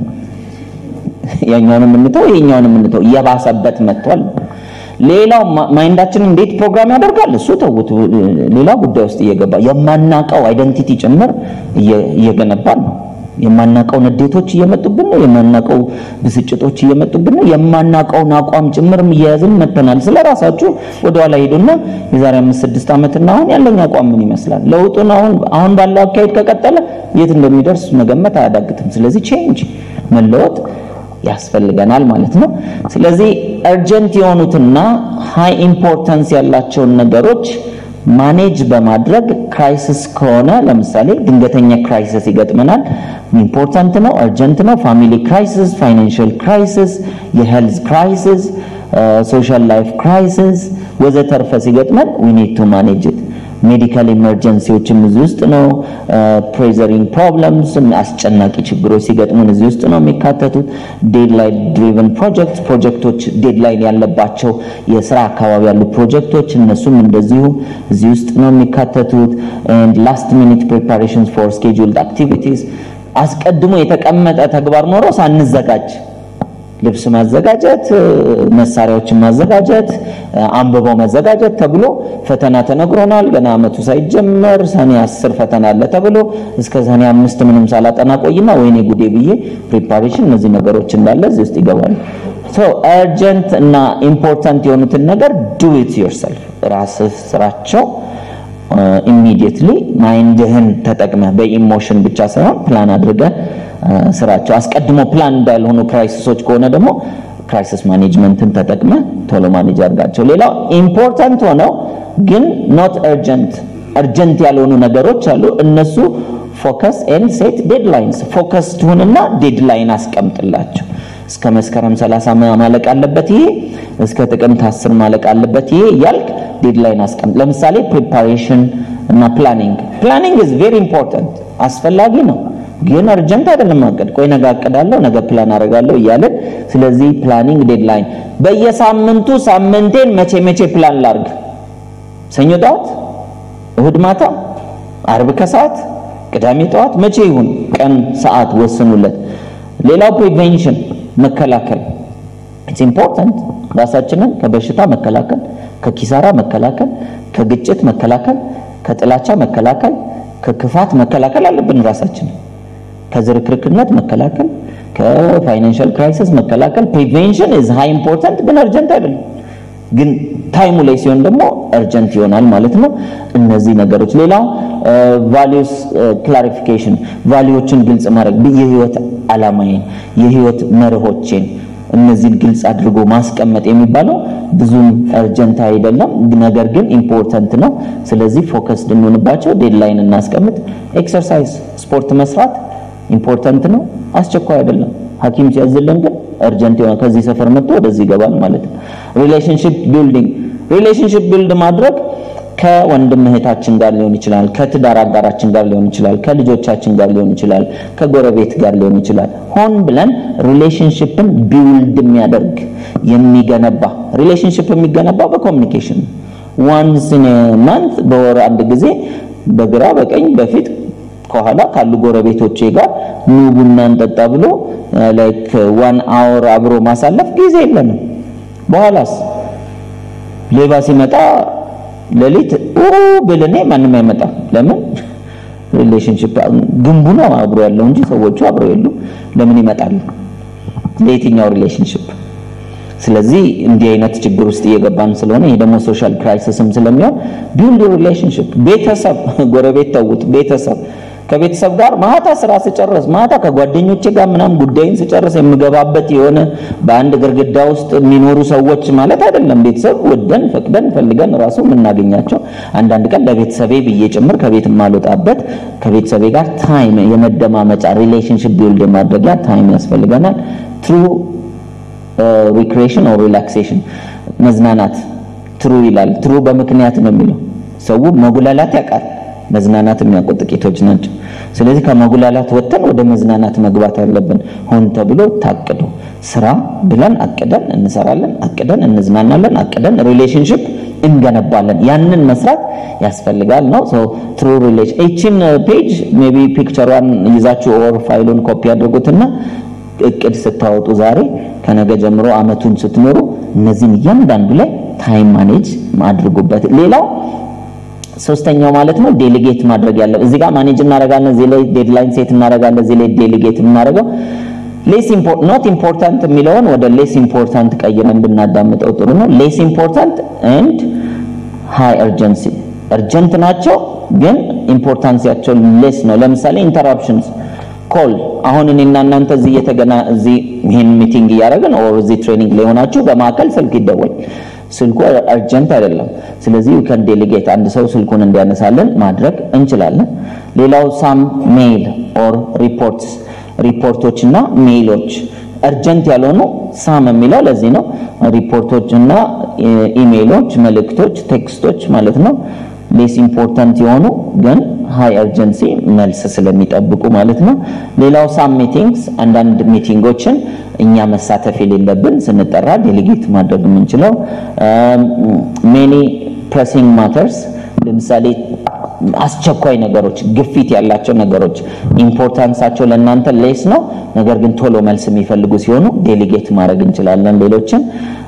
ያኛውን የምንተው ይሄኛውን የምንተው እየባሰበት መጥቷል። ሌላው ማይንዳችን እንዴት ፕሮግራም ያደርጋል እሱ ተውት፣ ሌላ ጉዳይ ውስጥ እየገባ የማናቀው አይደንቲቲ ጭምር እየገነባን ነው። የማናቀው ንዴቶች እየመጡብን ነው። የማናቀው ብስጭቶች እየመጡብን ነው። የማናቀውን አቋም ጭምርም እየያዝን መጥተናል። ስለ ራሳችሁ ወደኋላ ሄዱና የዛሬ አምስት ስድስት ዓመትና አሁን ያለኝ አቋም ምን ይመስላል? ለውጡን አሁን አሁን ባለው አካሄድ ከቀጠለ የት እንደሚደርስ መገመት አያዳግትም። ስለዚህ ቼንጅ መለወጥ ያስፈልገናል ማለት ነው። ስለዚህ እርጀንት የሆኑትና ሃይ ኢምፖርታንስ ያላቸውን ነገሮች ማኔጅ በማድረግ ክራይሲስ ከሆነ ለምሳሌ ድንገተኛ ክራይሲስ ይገጥመናል። ኢምፖርታንት ነው፣ እርጀንት ነው። ፋሚሊ ክራይሲስ፣ ፋይናንሽል ክራይሲስ፣ የሄልዝ ክራይሲስ፣ ሶሻል ላይፍ ክራይሲስ ወዘተርፈ ሲገጥመን ዊ ኒድ ቱ ማኔጅ ኢት። ሜዲካል ኢመርጀንሲዎችም እዚህ ውስጥ ነው። ፕሬዘሪንግ ፕሮብለምስ አስጨናቂ ችግሮች ሲገጥሙን እዚህ ውስጥ ነው የሚካተቱት። ዴድላይን ድሪቨን ፕሮጀክት ፕሮጀክቶች ዴድላይን ያለባቸው የስራ አካባቢ ያሉ ፕሮጀክቶች እነሱም እንደዚሁ እዚህ ውስጥ ነው የሚካተቱት። ላስት ሚኒት ፕሪፓሬሽንስ ፎር ስኬጁልድ አክቲቪቲስ አስቀድሞ የተቀመጠ ተግባር ኖሮ ሳንዘጋጅ ልብስ ማዘጋጀት፣ መሳሪያዎችን ማዘጋጀት፣ አንብበው መዘጋጀት ተብሎ ፈተና ተነግሮናል። ገና አመቱ ሳይጀመር ሰኔ አስር ፈተና አለ ተብሎ እስከ ሰኔ አምስት ምንም ሳላጠና ቆይና ወይኔ ጉዴ ብዬ ፕሪፓሬሽን እነዚህ ነገሮች እንዳለ እዚህ ውስጥ ይገባሉ። ሶ አርጀንት እና ኢምፖርታንት የሆኑትን ነገር ዱ ኢት ዮርሰልፍ ራስህ ስራቸው ኢሚዲየትሊ ማይንድህን ተጠቅመህ በኢሞሽን ብቻ ሳይሆን ፕላን አድርገህ ስራቸው አስቀድሞ ፕላን እንዳልሆኑ ክራይሲሶች ከሆነ ደግሞ ክራይሲስ ማኔጅመንትን ተጠቅመ ቶሎ ማኔጅ አድርጋቸው። ሌላው ኢምፖርታንት ሆነው ግን ኖት እርጀንት እርጀንት ያልሆኑ ነገሮች አሉ። እነሱ ፎከስ ኤንድ ሴት ዴድላይንስ ፎከስ ትሁንና ዴድላይን አስቀምጥላቸው። እስከ መስከረም 30 ማለቅ አለበት ይሄ፣ እስከ ጥቅምት 10 ማለቅ አለበት ይሄ እያልክ ዴድላይን አስቀምጥ። ለምሳሌ ፕሪፓሬሽን እና ፕላኒንግ ፕላኒንግ ኢዝ ቬሪ ኢምፖርታንት አስፈላጊ ነው ግን አርጀንት አይደለም ማቀድ። ቆይ ነገ አቅዳለሁ፣ ነገ ፕላን አደርጋለሁ እያለን ስለዚህ ፕላኒንግ ዴድላይን በየሳምንቱ ሳምንቴን መቼ መቼ ፕላን ላርግ፣ ሰኞ ጠዋት፣ እሁድ ማታ፣ አርብ ከሰዓት፣ ቅዳሜ ጠዋት፣ መቼ ይሁን ቀን ሰዓት ወስኑለት። ሌላው ፕሪቬንሽን መከላከል ኢትስ ኢምፖርታንት። ራሳችንን ከበሽታ መከላከል፣ ከኪሳራ መከላከል፣ ከግጭት መከላከል፣ ከጥላቻ መከላከል፣ ከክፋት መከላከል አለብን ራሳችንን ከዝርክርክነት መከላከል፣ ከፋይናንሻል ክራይሲስ መከላከል ፕሪቬንሽን ኢዝ ሃይ ኢምፖርታንት ግን አርጀንት አይደለም። ግን ታይሙ ላይ ሲሆን ደግሞ እርጀንት ይሆናል ማለት ነው። እነዚህ ነገሮች ሌላው ቫሊዩስ ክላሪፊኬሽን ቫሊዎችን ግልጽ ማድረግ የህይወት አላማዬን የህይወት መርሆቼን እነዚህን ግልጽ አድርጎ ማስቀመጥ የሚባለው ብዙም እርጀንት አይደለም፣ ነገር ግን ኢምፖርተንት ነው። ስለዚህ ፎከስድ እንሆንባቸው፣ ዴድላይን እናስቀምጥ። ኤክሰርሳይዝ ስፖርት መስራት ኢምፖርተንት ነው፣ አስቸኳይ አይደለም። ሐኪም ሲያዝልን ግን እርጀንት የሆነ ከዚህ ሰፈር መጥቶ ወደዚህ ይገባል ማለት ነው። ሪሌሽንሺፕ ቢልዲንግ ሪሌሽንሺፕ ቢልድ ማድረግ ከወንድም እህታችን ጋር ሊሆን ይችላል፣ ከትዳር አጋራችን ጋር ሊሆን ይችላል፣ ከልጆቻችን ጋር ሊሆን ይችላል፣ ከጎረቤት ጋር ሊሆን ይችላል። ሆን ብለን ሪሌሽንሺፕን ቢውልድ የሚያደርግ የሚገነባ ሪሌሽንሺፕ የሚገነባው በኮሚኒኬሽን ዋንስ ኢን ማንት በወር አንድ ጊዜ በግራ በቀኝ በፊት ከኋላ ካሉ ጎረቤቶቼ ጋር ኑ ቡና እንጠጣ ብሎ ላይክ ዋን አወር አብሮ ማሳለፍ ጊዜ የለንም። በኋላስ ሌባ ሲመጣ ሌሊት ብል እኔ ማንም አይመጣም። ለምን ሪሌሽንሺፕ ግንቡ ነው አብሮ ያለው እንጂ ሰዎቹ አብረው የሉ። ለምን ይመጣሉ? ለየትኛው ሪሌሽንሺፕ? ስለዚህ እንዲህ አይነት ችግር ውስጥ እየገባን ስለሆነ ይሄ ደግሞ ሶሻል ክራይሲስም ስለሚሆን ቢልድ ሪሌሽንሺፕ ቤተሰብ፣ ጎረቤት ተውት፣ ቤተሰብ ከቤተሰብ ጋር ማታ ስራ ስጨርስ ማታ ከጓደኞቼ ጋር ምናምን ጉዳይን ስጨርስ የምገባበት የሆነ በአንድ ግርግዳ ውስጥ የሚኖሩ ሰዎች ማለት አይደለም። ቤተሰብ ወደን ፈቅደን ፈልገን ራሱ የምናገኛቸው አንዳንድ ቀን ለቤተሰቤ ብዬ ጭምር ከቤት የማልወጣበት ከቤተሰቤ ጋር ታይም የመደማመጫ ሪሌሽንሽፕ ቢልድ የማድረጊያ ታይም ያስፈልገናል። ትሩ ሪክሬሽን ኦር ሪላክሴሽን መዝናናት ትሩ ይላል። ትሩ በምክንያት ነው የሚለው ሰው መጉላላት ያውቃል። መዝናናት የሚያውቁ ጥቂቶች ናቸው። ስለዚህ ከመጉላላት ወጥተን ወደ መዝናናት መግባት አለብን። ሆን ተብሎ ታቅዶ ስራ ብለን አቅደን እንሰራለን፣ አቅደን እንዝናናለን፣ አቅደን ሪሌሽንሽፕ እንገነባለን። ያንን መስራት ያስፈልጋል ነው ሶ ትሩ ሪሌሽን። እቺን ፔጅ ሜቢ ፒክቸሯን ይዛችሁ ኦር ፋይሉን ኮፒ አድርጉትና እቅድ ስታወጡ ዛሬ ከነገ ጀምሮ አመቱን ስትኖሩ እነዚህን እያንዳንዱ ላይ ታይም ማኔጅ አድርጉበት። ሌላው ሶስተኛው ማለት ነው ዴሊጌት ማድረግ ያለው እዚህ ጋር ማኔጅ እናደርጋለን፣ እዚህ ላይ ዴድላይን ሴት እናደርጋለን፣ እዚህ ላይ ዴሊጌት የምናደርገው ሌስ ኖት ኢምፖርታንት የሚለውን ወደ ሌስ ኢምፖርታንት ቀይረን ብናዳምጠው ጥሩ ነው። ሌስ ኢምፖርታንት ኤንድ ሃይ እርጀንሲ እርጀንት ናቸው፣ ግን ኢምፖርታንሲያቸው ሌስ ነው። ለምሳሌ ኢንተራፕሽንስ ኮል አሁን እኔና እናንተ እዚህ እየተገና እዚህ ይሄን ሚቲንግ እያደረግን ኦር እዚህ ትሬኒንግ ላይ ሆናችሁ በማዕከል ስልክ ይደወል ስልኩ አርጀንት አይደለም። ስለዚህ ከን ዴሊጌት አንድ ሰው ስልኩን እንዲያነሳልን ማድረግ እንችላለን። ሌላው ሳም ሜይል ኦር ሪፖርትስ ሪፖርቶች እና ሜይሎች እርጀንት ያልሆኑ ሳም የሚለው ለዚህ ነው። ሪፖርቶች እና ኢሜይሎች፣ መልእክቶች፣ ቴክስቶች ማለት ነው። ሌስ ኢምፖርታንት የሆኑ ግን ሃይ እርጀንሲ መልስ ስለሚጠብቁ ማለት ነው። ሌላው ሳም ሚቲንግስ አንዳንድ ሚቲንጎችን እኛ መሳተፍ የሌለብን ስንጠራ ዴሊጌት ማድረግ የምንችለው ሜኒ ፕሬሲንግ ማተርስ ለምሳሌ አስቸኳይ ነገሮች፣ ግፊት ያላቸው ነገሮች ኢምፖርታንሳቸው ለእናንተ ሌስ ነው፣ ነገር ግን ቶሎ መልስ የሚፈልጉ ሲሆኑ ዴሊጌት ማድረግ እንችላለን ሌሎችን።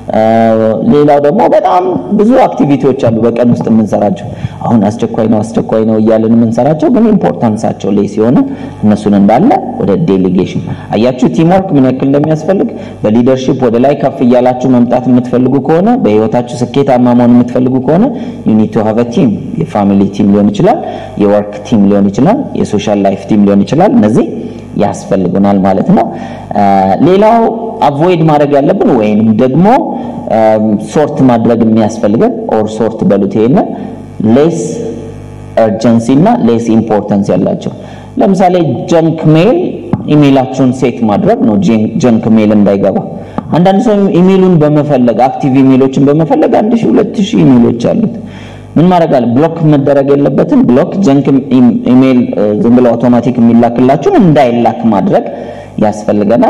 ሌላው ደግሞ በጣም ብዙ አክቲቪቲዎች አሉ በቀን ውስጥ የምንሰራቸው። አሁን አስቸኳይ ነው አስቸኳይ ነው እያለን የምንሰራቸው ግን ኢምፖርታንሳቸው ሌስ የሆነ እነሱን እንዳለ ወደ ዴሊጌሽን አያችሁ። ቲምወርክ ምን ያክል እንደሚያስፈልግ በሊደርሺፕ ወደ ላይ ከፍ እያላችሁ መምጣት የምትፈልጉ ከሆነ በህይወታችሁ ስኬታማ መሆን የምትፈልጉ ከሆነ ዩ ኒድ ቱ ሃቭ አ ቲም። የፋሚሊ ቲም ሊሆን ይችላል፣ የወርክ ቲም ሊሆን ይችላል፣ የሶሻል ላይፍ ቲም ሊሆን ይችላል። እነዚህ ያስፈልጉናል ማለት ነው። ሌላው አቮይድ ማድረግ ያለብን ወይንም ደግሞ ሶርት ማድረግ የሚያስፈልገን ኦር ሶርት በሉት ይሄን ሌስ እርጀንሲ እና ሌስ ኢምፖርታንስ ያላቸው ለምሳሌ ጀንክ ሜል ኢሜይላችሁን ሴት ማድረግ ነው፣ ጀንክ ሜል እንዳይገባ። አንዳንድ ሰው ኢሜይሉን በመፈለግ አክቲቭ ኢሜይሎችን በመፈለግ አንድ ሺህ ሁለት ሺህ ኢሜይሎች አሉት። ምን ማድረግ አለ? ብሎክ መደረግ የለበትም። ብሎክ ጀንክ ኢሜይል ዝም ብሎ አውቶማቲክ የሚላክላችሁን እንዳይላክ ማድረግ ያስፈልገናል።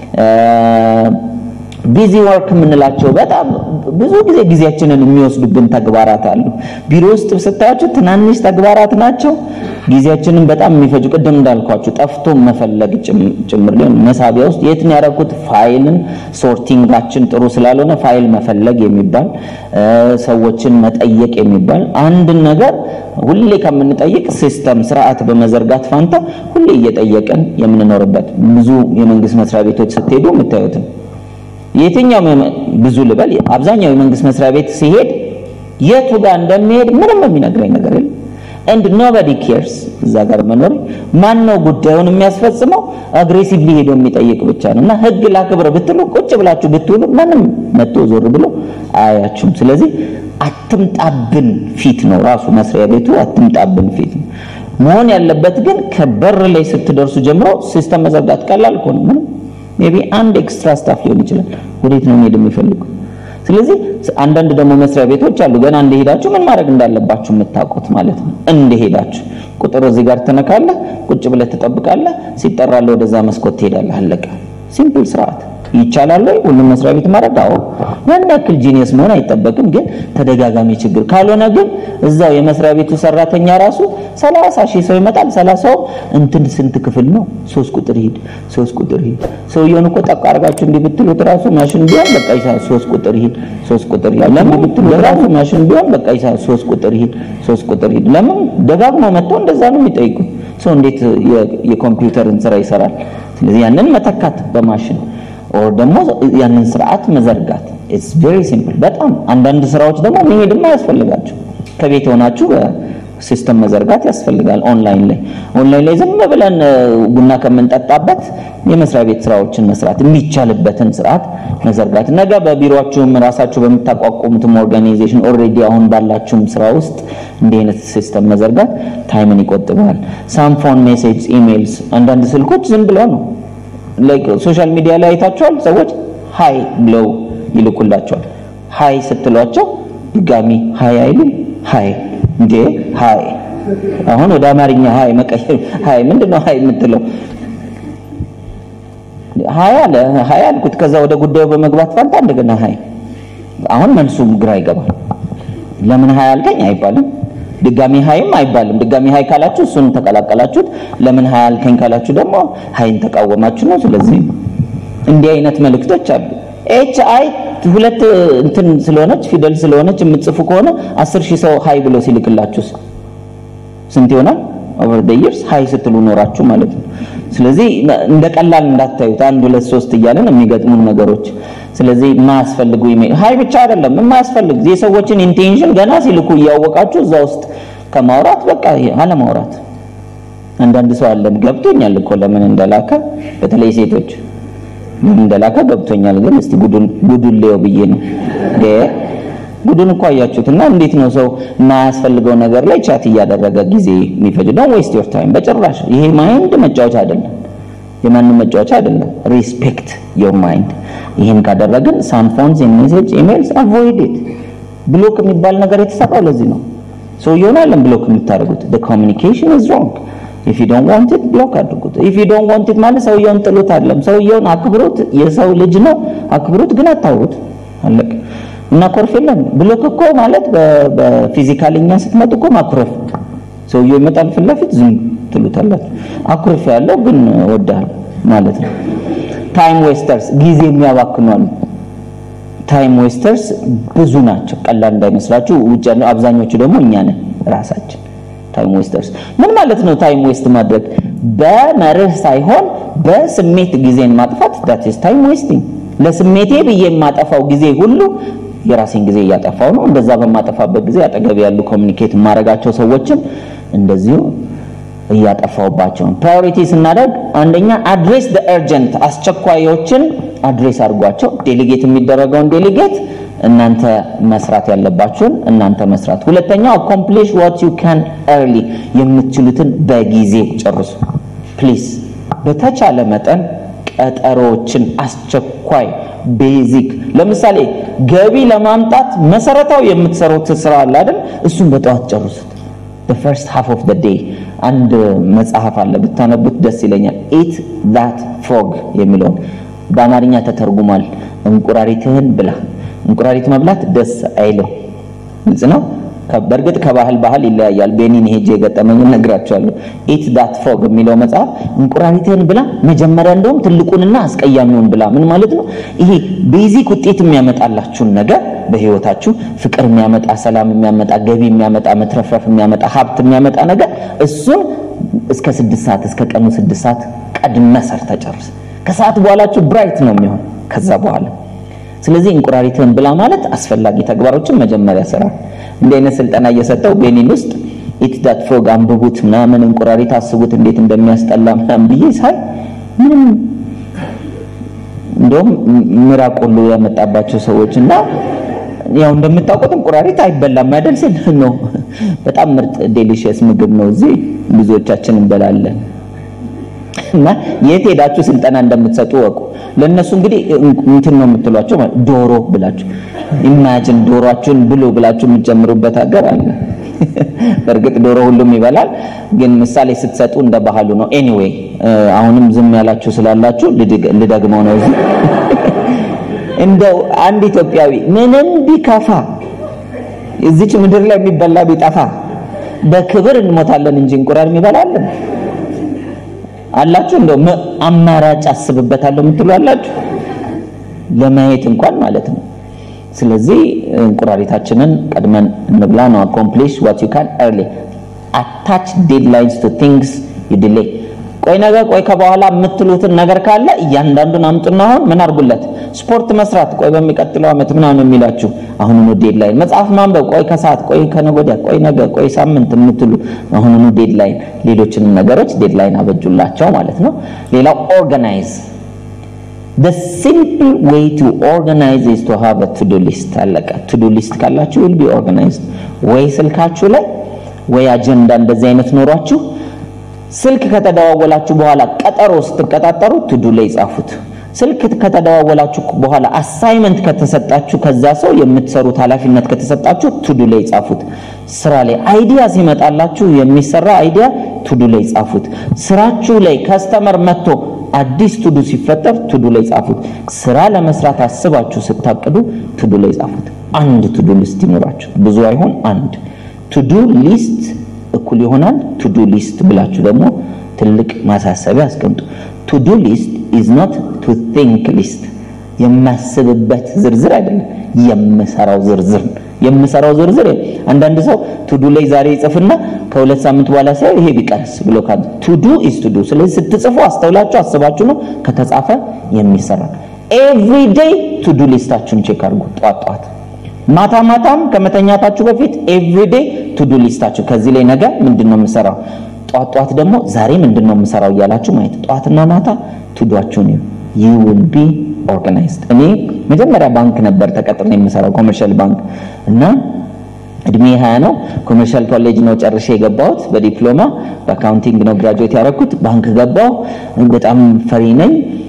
ቢዚ ወርክ የምንላቸው በጣም ብዙ ጊዜ ጊዜያችንን የሚወስዱብን ተግባራት አሉ። ቢሮ ውስጥ ስታያቸው ትናንሽ ተግባራት ናቸው፣ ጊዜያችንን በጣም የሚፈጁ ቅድም እንዳልኳችሁ ጠፍቶ መፈለግ ጭምር ሊሆን መሳቢያ ውስጥ የት ነው ያደረኩት ፋይልን ሶርቲንጋችን ጥሩ ስላልሆነ ፋይል መፈለግ የሚባል ሰዎችን መጠየቅ የሚባል አንድን ነገር ሁሌ ከምንጠይቅ ሲስተም ስርዓት በመዘርጋት ፋንታ ሁሌ እየጠየቅን የምንኖርበት ብዙ የመንግስት መስሪያ ቤቶች ስትሄዱ የምታዩት ነው። የትኛውም የመ- ብዙ ልበል አብዛኛው የመንግስት መስሪያ ቤት ሲሄድ የቱ ጋር እንደሚሄድ ምንም የሚነግረኝ ነገር የለም። ኤንድ ኖበዲ ኬርስ እዛ ጋር መኖር ማን ነው ጉዳዩን የሚያስፈጽመው? አግሬሲቭሊ ሄዶ የሚጠይቅ ብቻ ነው። እና ህግ ላክብር ብትሉ ቁጭ ብላችሁ ብትውሉ ማንም መጥቶ ዞር ብሎ አያችሁም። ስለዚህ አትምጣብን ፊት ነው ራሱ መስሪያ ቤቱ አትምጣብን ፊት ነው መሆን ያለበት። ግን ከበር ላይ ስትደርሱ ጀምሮ ሲስተም መዘርጋት ቀላል እኮ ነው። ምንም ሜቢ አንድ ኤክስትራ ስታፍ ሊሆን ይችላል። ወዴት ነው መሄድ የሚፈልጉ? ስለዚህ አንዳንድ ደግሞ መስሪያ ቤቶች አሉ ገና እንደሄዳችሁ ምን ማድረግ እንዳለባችሁ የምታውቁት ማለት ነው። እንደሄዳችሁ ቁጥር እዚህ ጋር ትነካለህ፣ ቁጭ ብለህ ትጠብቃለህ፣ ሲጠራልህ ወደዛ መስኮት ትሄዳለህ። አለቀ። ሲምፕል ስርዓት ይቻላል ወይ? ሁሉም መስሪያ ቤት ማድረግ? አዎ። ያን ያክል ጂኒየስ መሆን አይጠበቅም፣ ግን ተደጋጋሚ ችግር ካልሆነ ግን እዛው የመስሪያ ቤቱ ሰራተኛ ራሱ ሰላሳ ሺህ ሰው ይመጣል። ሰላሳው እንትን ስንት ክፍል ነው? ሶስት ቁጥር ሂድ፣ ሶስት ቁጥር ሂድ። ሰውየውን እኮ ጠቅ አድርጋችሁ እንዲህ ብትሉት ራሱ ማሽን ቢሆን በቃ ይሳ ሶስት ቁጥር ሂድ፣ ሶስት ቁጥር ሂድ። ለምን ብትሉት ራሱ ማሽን ቢሆን በቃ ይሳ ሶስት ቁጥር ሂድ፣ ሶስት ቁጥር ሂድ። ለምን ደጋግሞ መጥተው እንደዛ ነው የሚጠይቁት። ሰው እንዴት የ- የኮምፒውተርን ስራ ይሰራል? ስለዚህ ያንን መተካት በማሽን ኦር ደግሞ ያንን ስርዓት መዘርጋት ኢትስ ቬሪ ሲምፕል። በጣም አንዳንድ ስራዎች ደግሞ መሄድም አያስፈልጋችሁ ከቤት ሆናችሁ ሲስተም መዘርጋት ያስፈልጋል። ኦንላይን ላይ ኦንላይን ላይ ዝም ብለን እ፣ ቡና ከምንጠጣበት የመስሪያ ቤት ስራዎችን መስራት የሚቻልበትን ስርዓት መዘርጋት ነገ በቢሮአችሁም ራሳችሁ በምታቋቁሙትም ኦርጋናይዜሽን ኦልሬዲ አሁን ባላችሁም ስራ ውስጥ እንዲህ አይነት ሲስተም መዘርጋት ታይምን ይቆጥባል። ሳምፎን ሜሴጅ፣ ኢሜይልስ አንዳንድ ስልኮች ዝም ብለው ነው ላይክ ሶሻል ሚዲያ ላይ አይታችኋል። ሰዎች ሃይ ብለው ይልኩላቸዋል። ሃይ ስትሏቸው ድጋሚ ሃይ አይሉም። ሃይ እንዴ ሃይ አሁን ወደ አማርኛ ሃይ መቀየር ሃይ ምንድነው ሃይ የምትለው? ሃይ አለ ሃይ አልኩት። ከዛ ወደ ጉዳዩ በመግባት ፋንታ እንደገና ሃይ አሁን መልሱም ግራ ይገባል። ለምን ሃይ አልከኝ አይባልም። ድጋሚ ሃይም አይባልም። ድጋሚ ሃይ ካላችሁ እሱን ተቀላቀላችሁት። ለምን ሃይ አልከኝ ካላችሁ ደግሞ ሃይን ተቃወማችሁ ነው። ስለዚህ እንዲህ አይነት መልእክቶች አሉ። ኤች አይ ሁለት እንትን ስለሆነች ፊደል ስለሆነች የምትጽፉ ከሆነ አስር ሺህ ሰው ሃይ ብሎ ሲልክላችሁስ ስንት ይሆናል? ኦቨር ደ ይርስ ሃይ ስትሉ ኖራችሁ ማለት ነው። ስለዚህ እንደ ቀላል እንዳታዩት አንድ ሁለት ሶስት እያለን የሚገጥሙን ነገሮች። ስለዚህ የማያስፈልጉ ኢሜል ሃይ ብቻ አይደለም የማያስፈልግ የሰዎችን ኢንቴንሽን ገና ሲልኩ እያወቃችሁ እዛ ውስጥ ከማውራት በቃ አለማውራት። አንዳንድ ሰው አለን ገብቶኛል እኮ ለምን እንደላከ በተለይ ሴቶች ለምን እንደላከ ገብቶኛል፣ ግን እስቲ ጉዱን ጉዱን ሊየው ብዬ ነው እ ጉዱን እኮ አያችሁት። እና እንዴት ነው ሰው የማያስፈልገው ነገር ላይ ቻት እያደረገ ጊዜ የሚፈጅ? ዶንት ዌስት ዮር ታይም በጭራሽ። ይሄ ማይንድ መጫወቻ አይደለም፣ የማንም መጫወቻ አይደለም። ሪስፔክት ዮር ማይንድ። ይህን ካደረግን ሳም ፎንስ ሜሴጅ ኢሜልስ አቮይድ ኢት። ብሎክ የሚባል ነገር የተሰራው ለዚህ ነው። ሰውየውን አለም ብሎክ የምታደርጉት the communication is wrong if you don't want it ብሎክ አድርጉት። if you don't want it ማለት ሰውየውን ጥሉት አይደለም። ሰውየውን አክብሩት። የሰው ልጅ ነው፣ አክብሩት፣ ግን አታውሩት። አለቀ። እና ኮርፍ የለም። ብሎክ እኮ ማለት በፊዚካልኛ ስትመጡ እኮ ማኩረፍ። ሰውየው ይመጣል ፊት ለፊት ዝም ትሉታላችሁ። አኩርፍ ያለው ግን ወዳል ማለት ነው። ታይም ዌስተርስ ጊዜ የሚያባክኑ አሉ። ታይም ዌስተርስ ብዙ ናቸው፣ ቀላል እንዳይመስላችሁ። ውጭ ያለው አብዛኞቹ ደግሞ እኛ ነን ራሳችን። ታይም ዌስተርስ ምን ማለት ነው? ታይም ዌስት ማድረግ በመርህ ሳይሆን በስሜት ጊዜን ማጥፋት that is time wasting። ለስሜቴ ብዬ የማጠፋው ጊዜ ሁሉ የራሴን ጊዜ እያጠፋው ነው። እንደዛ በማጠፋበት ጊዜ አጠገብ ያሉ ኮሚኒኬት የማደርጋቸው ሰዎችም እንደዚሁ እያጠፋውባቸው ነው። ፕራዮሪቲ ስናደርግ አንደኛ አድሬስ the urgent አስቸኳዮችን አድሬስ አድርጓቸው። ዴሊጌት የሚደረገውን ዴሊጌት እናንተ መስራት ያለባችሁን እናንተ መስራት። ሁለተኛው accomplish what you can early የምትችሉትን በጊዜ ጨርሱ ፕሊዝ። በተቻለ መጠን ቀጠሮዎችን አስቸኳይ ቤዚክ ለምሳሌ ገቢ ለማምጣት መሰረታዊ የምትሰሩት ስራ አለ አይደል? እሱን በጠዋት ጨርሱት። the first half of the day አንድ መጽሐፍ አለ ብታነቡት ደስ ይለኛል። ኢት that frog የሚለውን በአማርኛ ተተርጉሟል። እንቁራሪትህን ብላ። እንቁራሪት መብላት ደስ አይልም። ግልጽ ነው። በእርግጥ ከባህል ባህል ይለያያል። ቤኒን ሄጄ የገጠመኝን ነግራቸዋለሁ። ኢት ዳት ፍሮግ የሚለው መጽሐፍ እንቁራሪትህን ብላ፣ መጀመሪያ እንደውም ትልቁንና አስቀያሚውን ብላ። ምን ማለት ነው? ይሄ ቤዚክ ውጤት የሚያመጣላችሁን ነገር በህይወታችሁ ፍቅር የሚያመጣ ሰላም የሚያመጣ ገቢ የሚያመጣ መትረፍረፍ የሚያመጣ ሀብት የሚያመጣ ነገር እሱን እስከ ስድስት ሰዓት እስከ ቀኑ ስድስት ሰዓት ቀድመ ሰርተ ጨርስ። ከሰዓት በኋላችሁ ብራይት ነው የሚሆን ከዛ በኋላ ስለዚህ እንቁራሪትህን ብላ ማለት አስፈላጊ ተግባሮችን መጀመሪያ ስራ። እንዲህ አይነት ስልጠና እየሰጠው ቤኒን ውስጥ ኢት ዳት ፍሮግ አንብቡት ምናምን እንቁራሪት አስቡት እንዴት እንደሚያስጠላ ምናምን ብዬ ሳይ ምንም እንደውም ምራቅ ሁሉ ያመጣባቸው ሰዎች እና ያው እንደምታውቁት እንቁራሪት አይበላም አይደል ስል ነው። በጣም ምርጥ ዴሊሽየስ ምግብ ነው። እዚህ ብዙዎቻችን እንበላለን። እና የት ሄዳችሁ ስልጠና እንደምትሰጡ ወቁ። ለእነሱ እንግዲህ እንትን ነው የምትሏቸው ዶሮ ብላችሁ ኢማጂን ዶሮአችሁን ብሉ ብላችሁ የምትጀምሩበት ሀገር አለ። በእርግጥ ዶሮ ሁሉም ይበላል፣ ግን ምሳሌ ስትሰጡ እንደ ባህሉ ነው። ኤኒዌይ አሁንም ዝም ያላችሁ ስላላችሁ ልደግመው ነው እዚህ እንደው አንድ ኢትዮጵያዊ ምንም ቢከፋ እዚች ምድር ላይ የሚበላ ቢጠፋ በክብር እንሞታለን እንጂ እንቁራን የሚበላለን አላችሁ? እንደው አማራጭ አስብበታለሁ የምትሉ አላችሁ? ለማየት እንኳን ማለት ነው። ስለዚህ እንቁራሪታችንን ቀድመን እንብላ ነው። አኮምፕሊሽ ዋት ዩ ካን ኤርሊ አታች ዴድላይንስ ቱ ቲንግስ ዩ ዲሌይ። ቆይ ነገ ቆይ ከበኋላ የምትሉትን ነገር ካለ እያንዳንዱን አምጡና አሁን ምን አድርጉለት። ስፖርት መስራት ቆይ በሚቀጥለው ዓመት ምናምን የሚላችሁ አሁኑኑ ዴድላይን። መጽሐፍ ማንበብ ቆይ ከሰዓት ቆይ ከነገ ወዲያ ቆይ ነገ ቆይ ሳምንት የምትሉ አሁኑኑ ዴድላይን። ሌሎችንም ነገሮች ዴድላይን አበጁላቸው ማለት ነው። ሌላው ኦርጋናይዝ the simple way to organize is to have a to-do list አለቀ to do list ካላችሁ will be organized ወይ ስልካችሁ ላይ ወይ አጀንዳ እንደዚህ አይነት ኖሯችሁ ስልክ ከተደዋወላችሁ በኋላ ቀጠሮ ስትቀጣጠሩ ቱዱ ላይ ጻፉት ስልክ ከተደዋወላችሁ በኋላ አሳይመንት ከተሰጣችሁ ከዛ ሰው የምትሰሩት ኃላፊነት ከተሰጣችሁ ቱዱ ላይ ጻፉት ስራ ላይ አይዲያ ሲመጣላችሁ የሚሰራ አይዲያ ቱዱ ላይ ጻፉት ስራችሁ ላይ ከስተመር መጥቶ አዲስ ቱዱ ሲፈጠር ቱዱ ላይ ጻፉት። ስራ ለመስራት አስባችሁ ስታቅዱ ቱዱ ላይ ጻፉት። አንድ ቱዱ ሊስት ይኖራችሁ፣ ብዙ አይሆን አንድ ቱዱ ሊስት እኩል ይሆናል ቱዱ ሊስት ብላችሁ ደግሞ ትልቅ ማሳሰቢያ አስቀምጡ። ቱዱ ሊስት ኢዝ ኖት ቱ ቲንክ ሊስት፣ የማስብበት ዝርዝር አይደለም፣ የምሰራው ዝርዝር ነው። የምሰራው ዝርዝር አንዳንድ ሰው ቱዱ ላይ ዛሬ ይጽፍና ከሁለት ሳምንት በኋላ ሳይ ይሄ ቢቀርስ ብሎ ካለ ቱዱ ኢዝ ቱዱ። ስለዚህ ስትጽፉ አስተውላችሁ አስባችሁ ነው ከተጻፈ የሚሰራ ኤቭሪ ዴይ ቱዱ ሊስታችሁን ቼክ አድርጉ። ጧት ጧት፣ ማታ ማታም ከመተኛታችሁ በፊት ኤቭሪ ዴይ ቱዱ ሊስታችሁ ከዚህ ላይ ነገ ምንድን ነው የምሰራው፣ ጧት ጧት ደግሞ ዛሬ ምንድን ነው የምሰራው እያላችሁ ማየት። ጧትና ማታ ቱዷችሁን ዩ ዊል ቢ ኦርጋናይዝድ። እኔ መጀመሪያ ባንክ ነበር ተቀጥሬ የምሰራው ኮመርሻል ባንክ እና እድሜ 20 ነው። ኮመርሻል ኮሌጅ ነው ጨርሼ የገባሁት በዲፕሎማ በአካውንቲንግ ነው ግራጁዌት ያደረኩት። ባንክ ገባሁ። በጣም ፈሪ ነኝ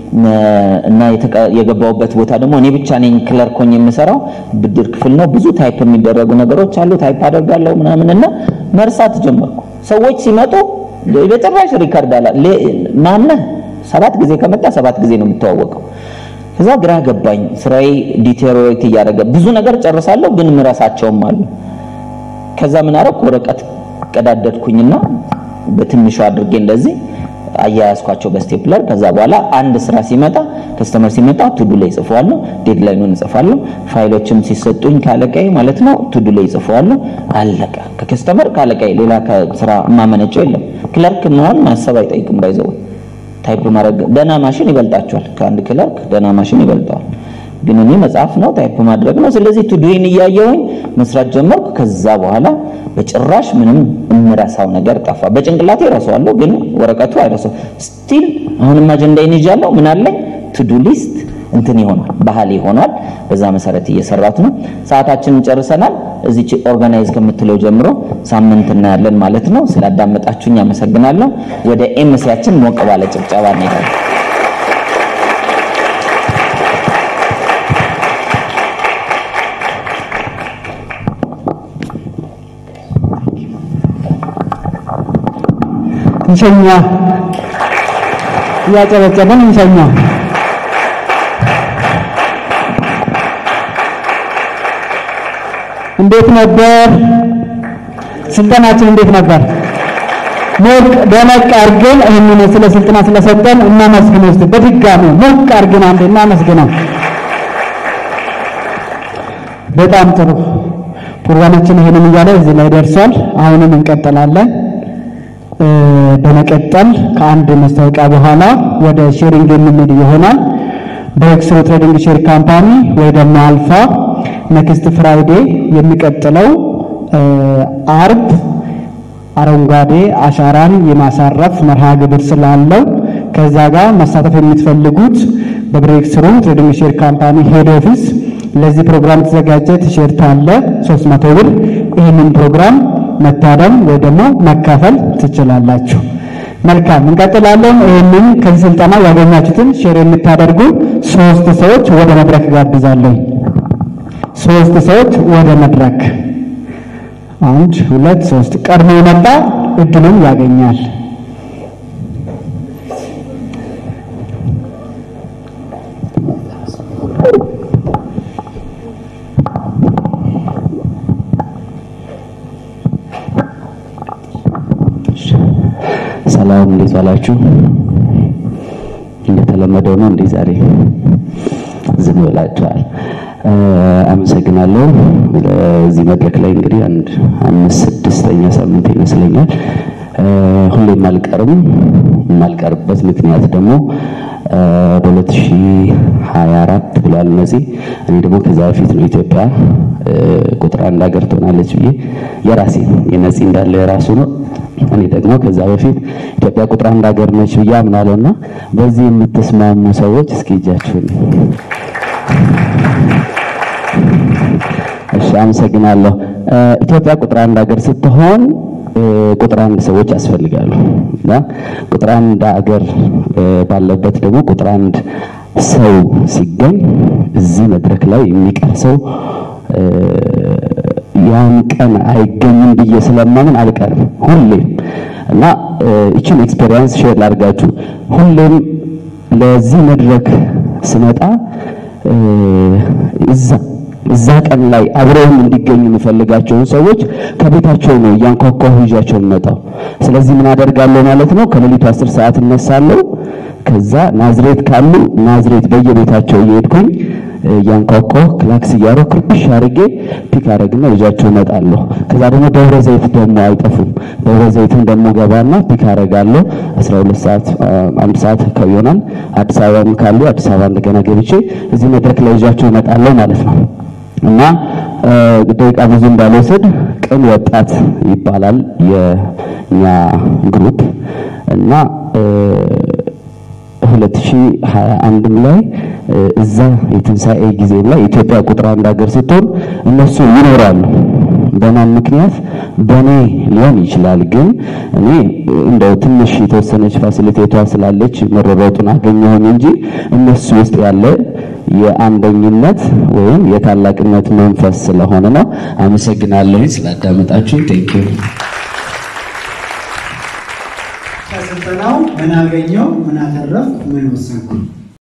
እና የገባሁበት ቦታ ደግሞ እኔ ብቻ ነኝ ክለርክ ሆኜ የምሰራው። ብድር ክፍል ነው። ብዙ ታይፕ የሚደረጉ ነገሮች አሉ። ታይፕ አደርጋለሁ ምናምን እና መርሳት ጀመርኩ። ሰዎች ሲመጡ በጭራሽ ሪከርድ አላ ማነህ ሰባት ጊዜ ከመጣ ሰባት ጊዜ ነው የምተዋወቀው። ከዛ ግራ ገባኝ። ስራዬ ዲቴሮሬት እያደረገ ብዙ ነገር ጨርሳለሁ፣ ግን ምረሳቸውም አሉ። ከዛ ምን አደረኩ? ወረቀት ቀዳደድኩኝና በትንሹ አድርጌ እንደዚህ አያያዝኳቸው በስቴፕለር። ከዛ በኋላ አንድ ስራ ሲመጣ ከስተመር ሲመጣ ቱዱ ላይ ጽፈዋለሁ፣ ዴድላይኑን እጽፋለሁ። ፋይሎችም ሲሰጡኝ ካለቃይ ማለት ነው ቱዱ ላይ ጽፈዋለሁ። አለቀ። ከከስተመር ካለቃይ ሌላ ከስራ የማመነጨው የለም። ክለርክ መሆን ማሰብ አይጠይቅም። ባይዘው ታይፕ ማድረግ ደህና ማሽን ይበልጣቸዋል። ከአንድ ክለርክ ደህና ማሽን ይበልጠዋል። ግን እኔ መጽሐፍ ነው ታይፕ ማድረግ ነው። ስለዚህ ቱዱይን እያየሁኝ መስራት ጀመርኩ። ከዛ በኋላ በጭራሽ ምንም እምረሳው ነገር ጠፋ። በጭንቅላቴ እረሳዋለሁ፣ ግን ወረቀቱ አይረሳው። ስቲል አሁንም አጀንዳዬን ይዣለሁ። ምን አለኝ? ቱዱ ሊስት እንትን ይሆናል፣ ባህል ይሆናል። በዛ መሰረት እየሰራት ነው። ሰዓታችንን ጨርሰናል። እዚች ኦርጋናይዝ ከምትለው ጀምሮ ሳምንት እናያለን ማለት ነው። ስላዳመጣችሁኝ አመሰግናለሁ። ወደ ኤምሲያችን ሞቅ ባለ ጭብጨባ እንሄዳለን። እንሸኛ እያጨበጨበን እንሸኛ። እንዴት ነበር ስልጠናችን? እንዴት ነበር? ሞቅ ደመቅ አድርገን ይህንን ስለ ስልጠና ስለሰጠን እናመስግነው። እስቲ በድጋሚ ሞቅ አድርገን አንዴ እናመስግነው። በጣም ጥሩ ፕሮግራማችን ይሄንን እያለ እዚህ ላይ ደርሷል። አሁንም እንቀጥላለን። እ፣ በመቀጠል ከአንድ ማስታወቂያ በኋላ ወደ ሼሪንግ የምንሄድ ይሆናል። በኤክስሮ ትሬዲንግ ሼር ካምፓኒ ወይ ደግሞ አልፋ ኔክስት ፍራይዴ የሚቀጥለው እ፣ አርብ አረንጓዴ አሻራን የማሳረፍ መርሃ ግብር ስላለው ከዛ ጋር መሳተፍ የምትፈልጉት በብሬክ ስሩ ትሬዲንግ ሼር ካምፓኒ ሄድ ኦፊስ ለዚህ ፕሮግራም የተዘጋጀ ቲሸርት አለ 300 ብር። ይህንን ፕሮግራም መታደም ወይ ደግሞ መካፈል ትችላላችሁ። መልካም እንቀጥላለን። ይህንን ከዚህ ስልጠና ያገኛችሁትን ሼር የምታደርጉ ሶስት ሰዎች ወደ መድረክ ጋብዛለሁ። ሶስት ሰዎች ወደ መድረክ አንድ ሁለት ሶስት ቀድሞ የመጣ እድሉን ያገኛል። ሰላም እንዴት ዋላችሁ? እንደተለመደው ነው እንዴ ዛሬ ዝም ብላችኋል? እ፣ አመሰግናለሁ። እዚህ መድረክ ላይ እንግዲህ አንድ አምስት ስድስተኛ ሳምንት ይመስለኛል። እ፣ ሁሌም አልቀርም። የማልቀርበት ምክንያት ደግሞ እ፣ በ2024 ብሏል እነዚህ እኔ ደግሞ ከዛ በፊት ነው ኢትዮጵያ እ፣ ቁጥር አንድ ሀገር ትሆናለች ብዬ የራሴ የነፂ እንዳለ የራሱ ነው እኔ ደግሞ ከዛ በፊት ኢትዮጵያ ቁጥር አንድ ሀገር ነች ብዬ አምናለሁ እና በዚህ የምትስማሙ ሰዎች እስኪ እጃችሁን እሺ አመሰግናለሁ እ፣ ኢትዮጵያ ቁጥር አንድ ሀገር ስትሆን እ፣ ቁጥር አንድ ሰዎች ያስፈልጋሉ እና ቁጥር አንድ ሀገር እ፣ ባለበት ደግሞ ቁጥር አንድ ሰው ሲገኝ እዚህ መድረክ ላይ የሚቀር ሰው እ፣ ያን ቀን አይገኝም ብዬ ስለማምን አልቀርም ሁሌም እና እ፣ ይችን ኤክስፔሪየንስ ሼር ላድርጋችሁ ሁሌም ለዚህ መድረክ ስመጣ እ፣ እዛ እዛ ቀን ላይ አብረውም እንዲገኙ የምፈልጋቸውን ሰዎች ከቤታቸው ነው እያንኳኳሁ ይዣቸው የምመጣው። ስለዚህ ምን አደርጋለሁ ማለት ነው? ከሌሊቱ አስር ሰዓት እነሳለሁ። ከዛ ናዝሬት ካሉ ናዝሬት በየቤታቸው እየሄድኩኝ እያንኳኳሁ ክላክስ እያደረኩ ክርብሽ አድርጌ ፒክ አደርግና ይዣቸው እመጣለሁ። ከዛ ደግሞ ደብረ ዘይት ደግሞ አይጠፉም። ደብረ ዘይትም ደግሞ ገባና ፒክ አደርጋለሁ። 12 ሰዓት አንድ ሰዓት አካባቢ ይሆናል። አዲስ አበባም ካሉ አዲስ አበባ እንደገና ገብቼ እዚህ መድረክ ላይ ይዣቸው እመጣለሁ ማለት ነው። እና እ፣ ደቂቃ ብዙ እንዳልወስድ ቅን ወጣት ይባላል የኛ ግሩፕ እና እ፣ 2021 ላይ እ፣ እዛ የትንሣኤ ጊዜም ላይ ኢትዮጵያ ቁጥር አንድ ሀገር ስትሆን እነሱ ይኖራሉ። በማን ምክንያት በእኔ ሊሆን ይችላል። ግን እኔ እንደው ትንሽ የተወሰነች ፋሲሊቴቷ ስላለች መረበጡን አገኘሁኝ እንጂ እነሱ ውስጥ ያለ የአንደኝነት ወይም የታላቅነት መንፈስ ስለሆነ ነው። አመሰግናለሁኝ ስላዳመጣችሁ። ቴንክ ዩ ከስልጠናው ምን አገኘው? ምን አተረፍ? ምን ወሰንኩ?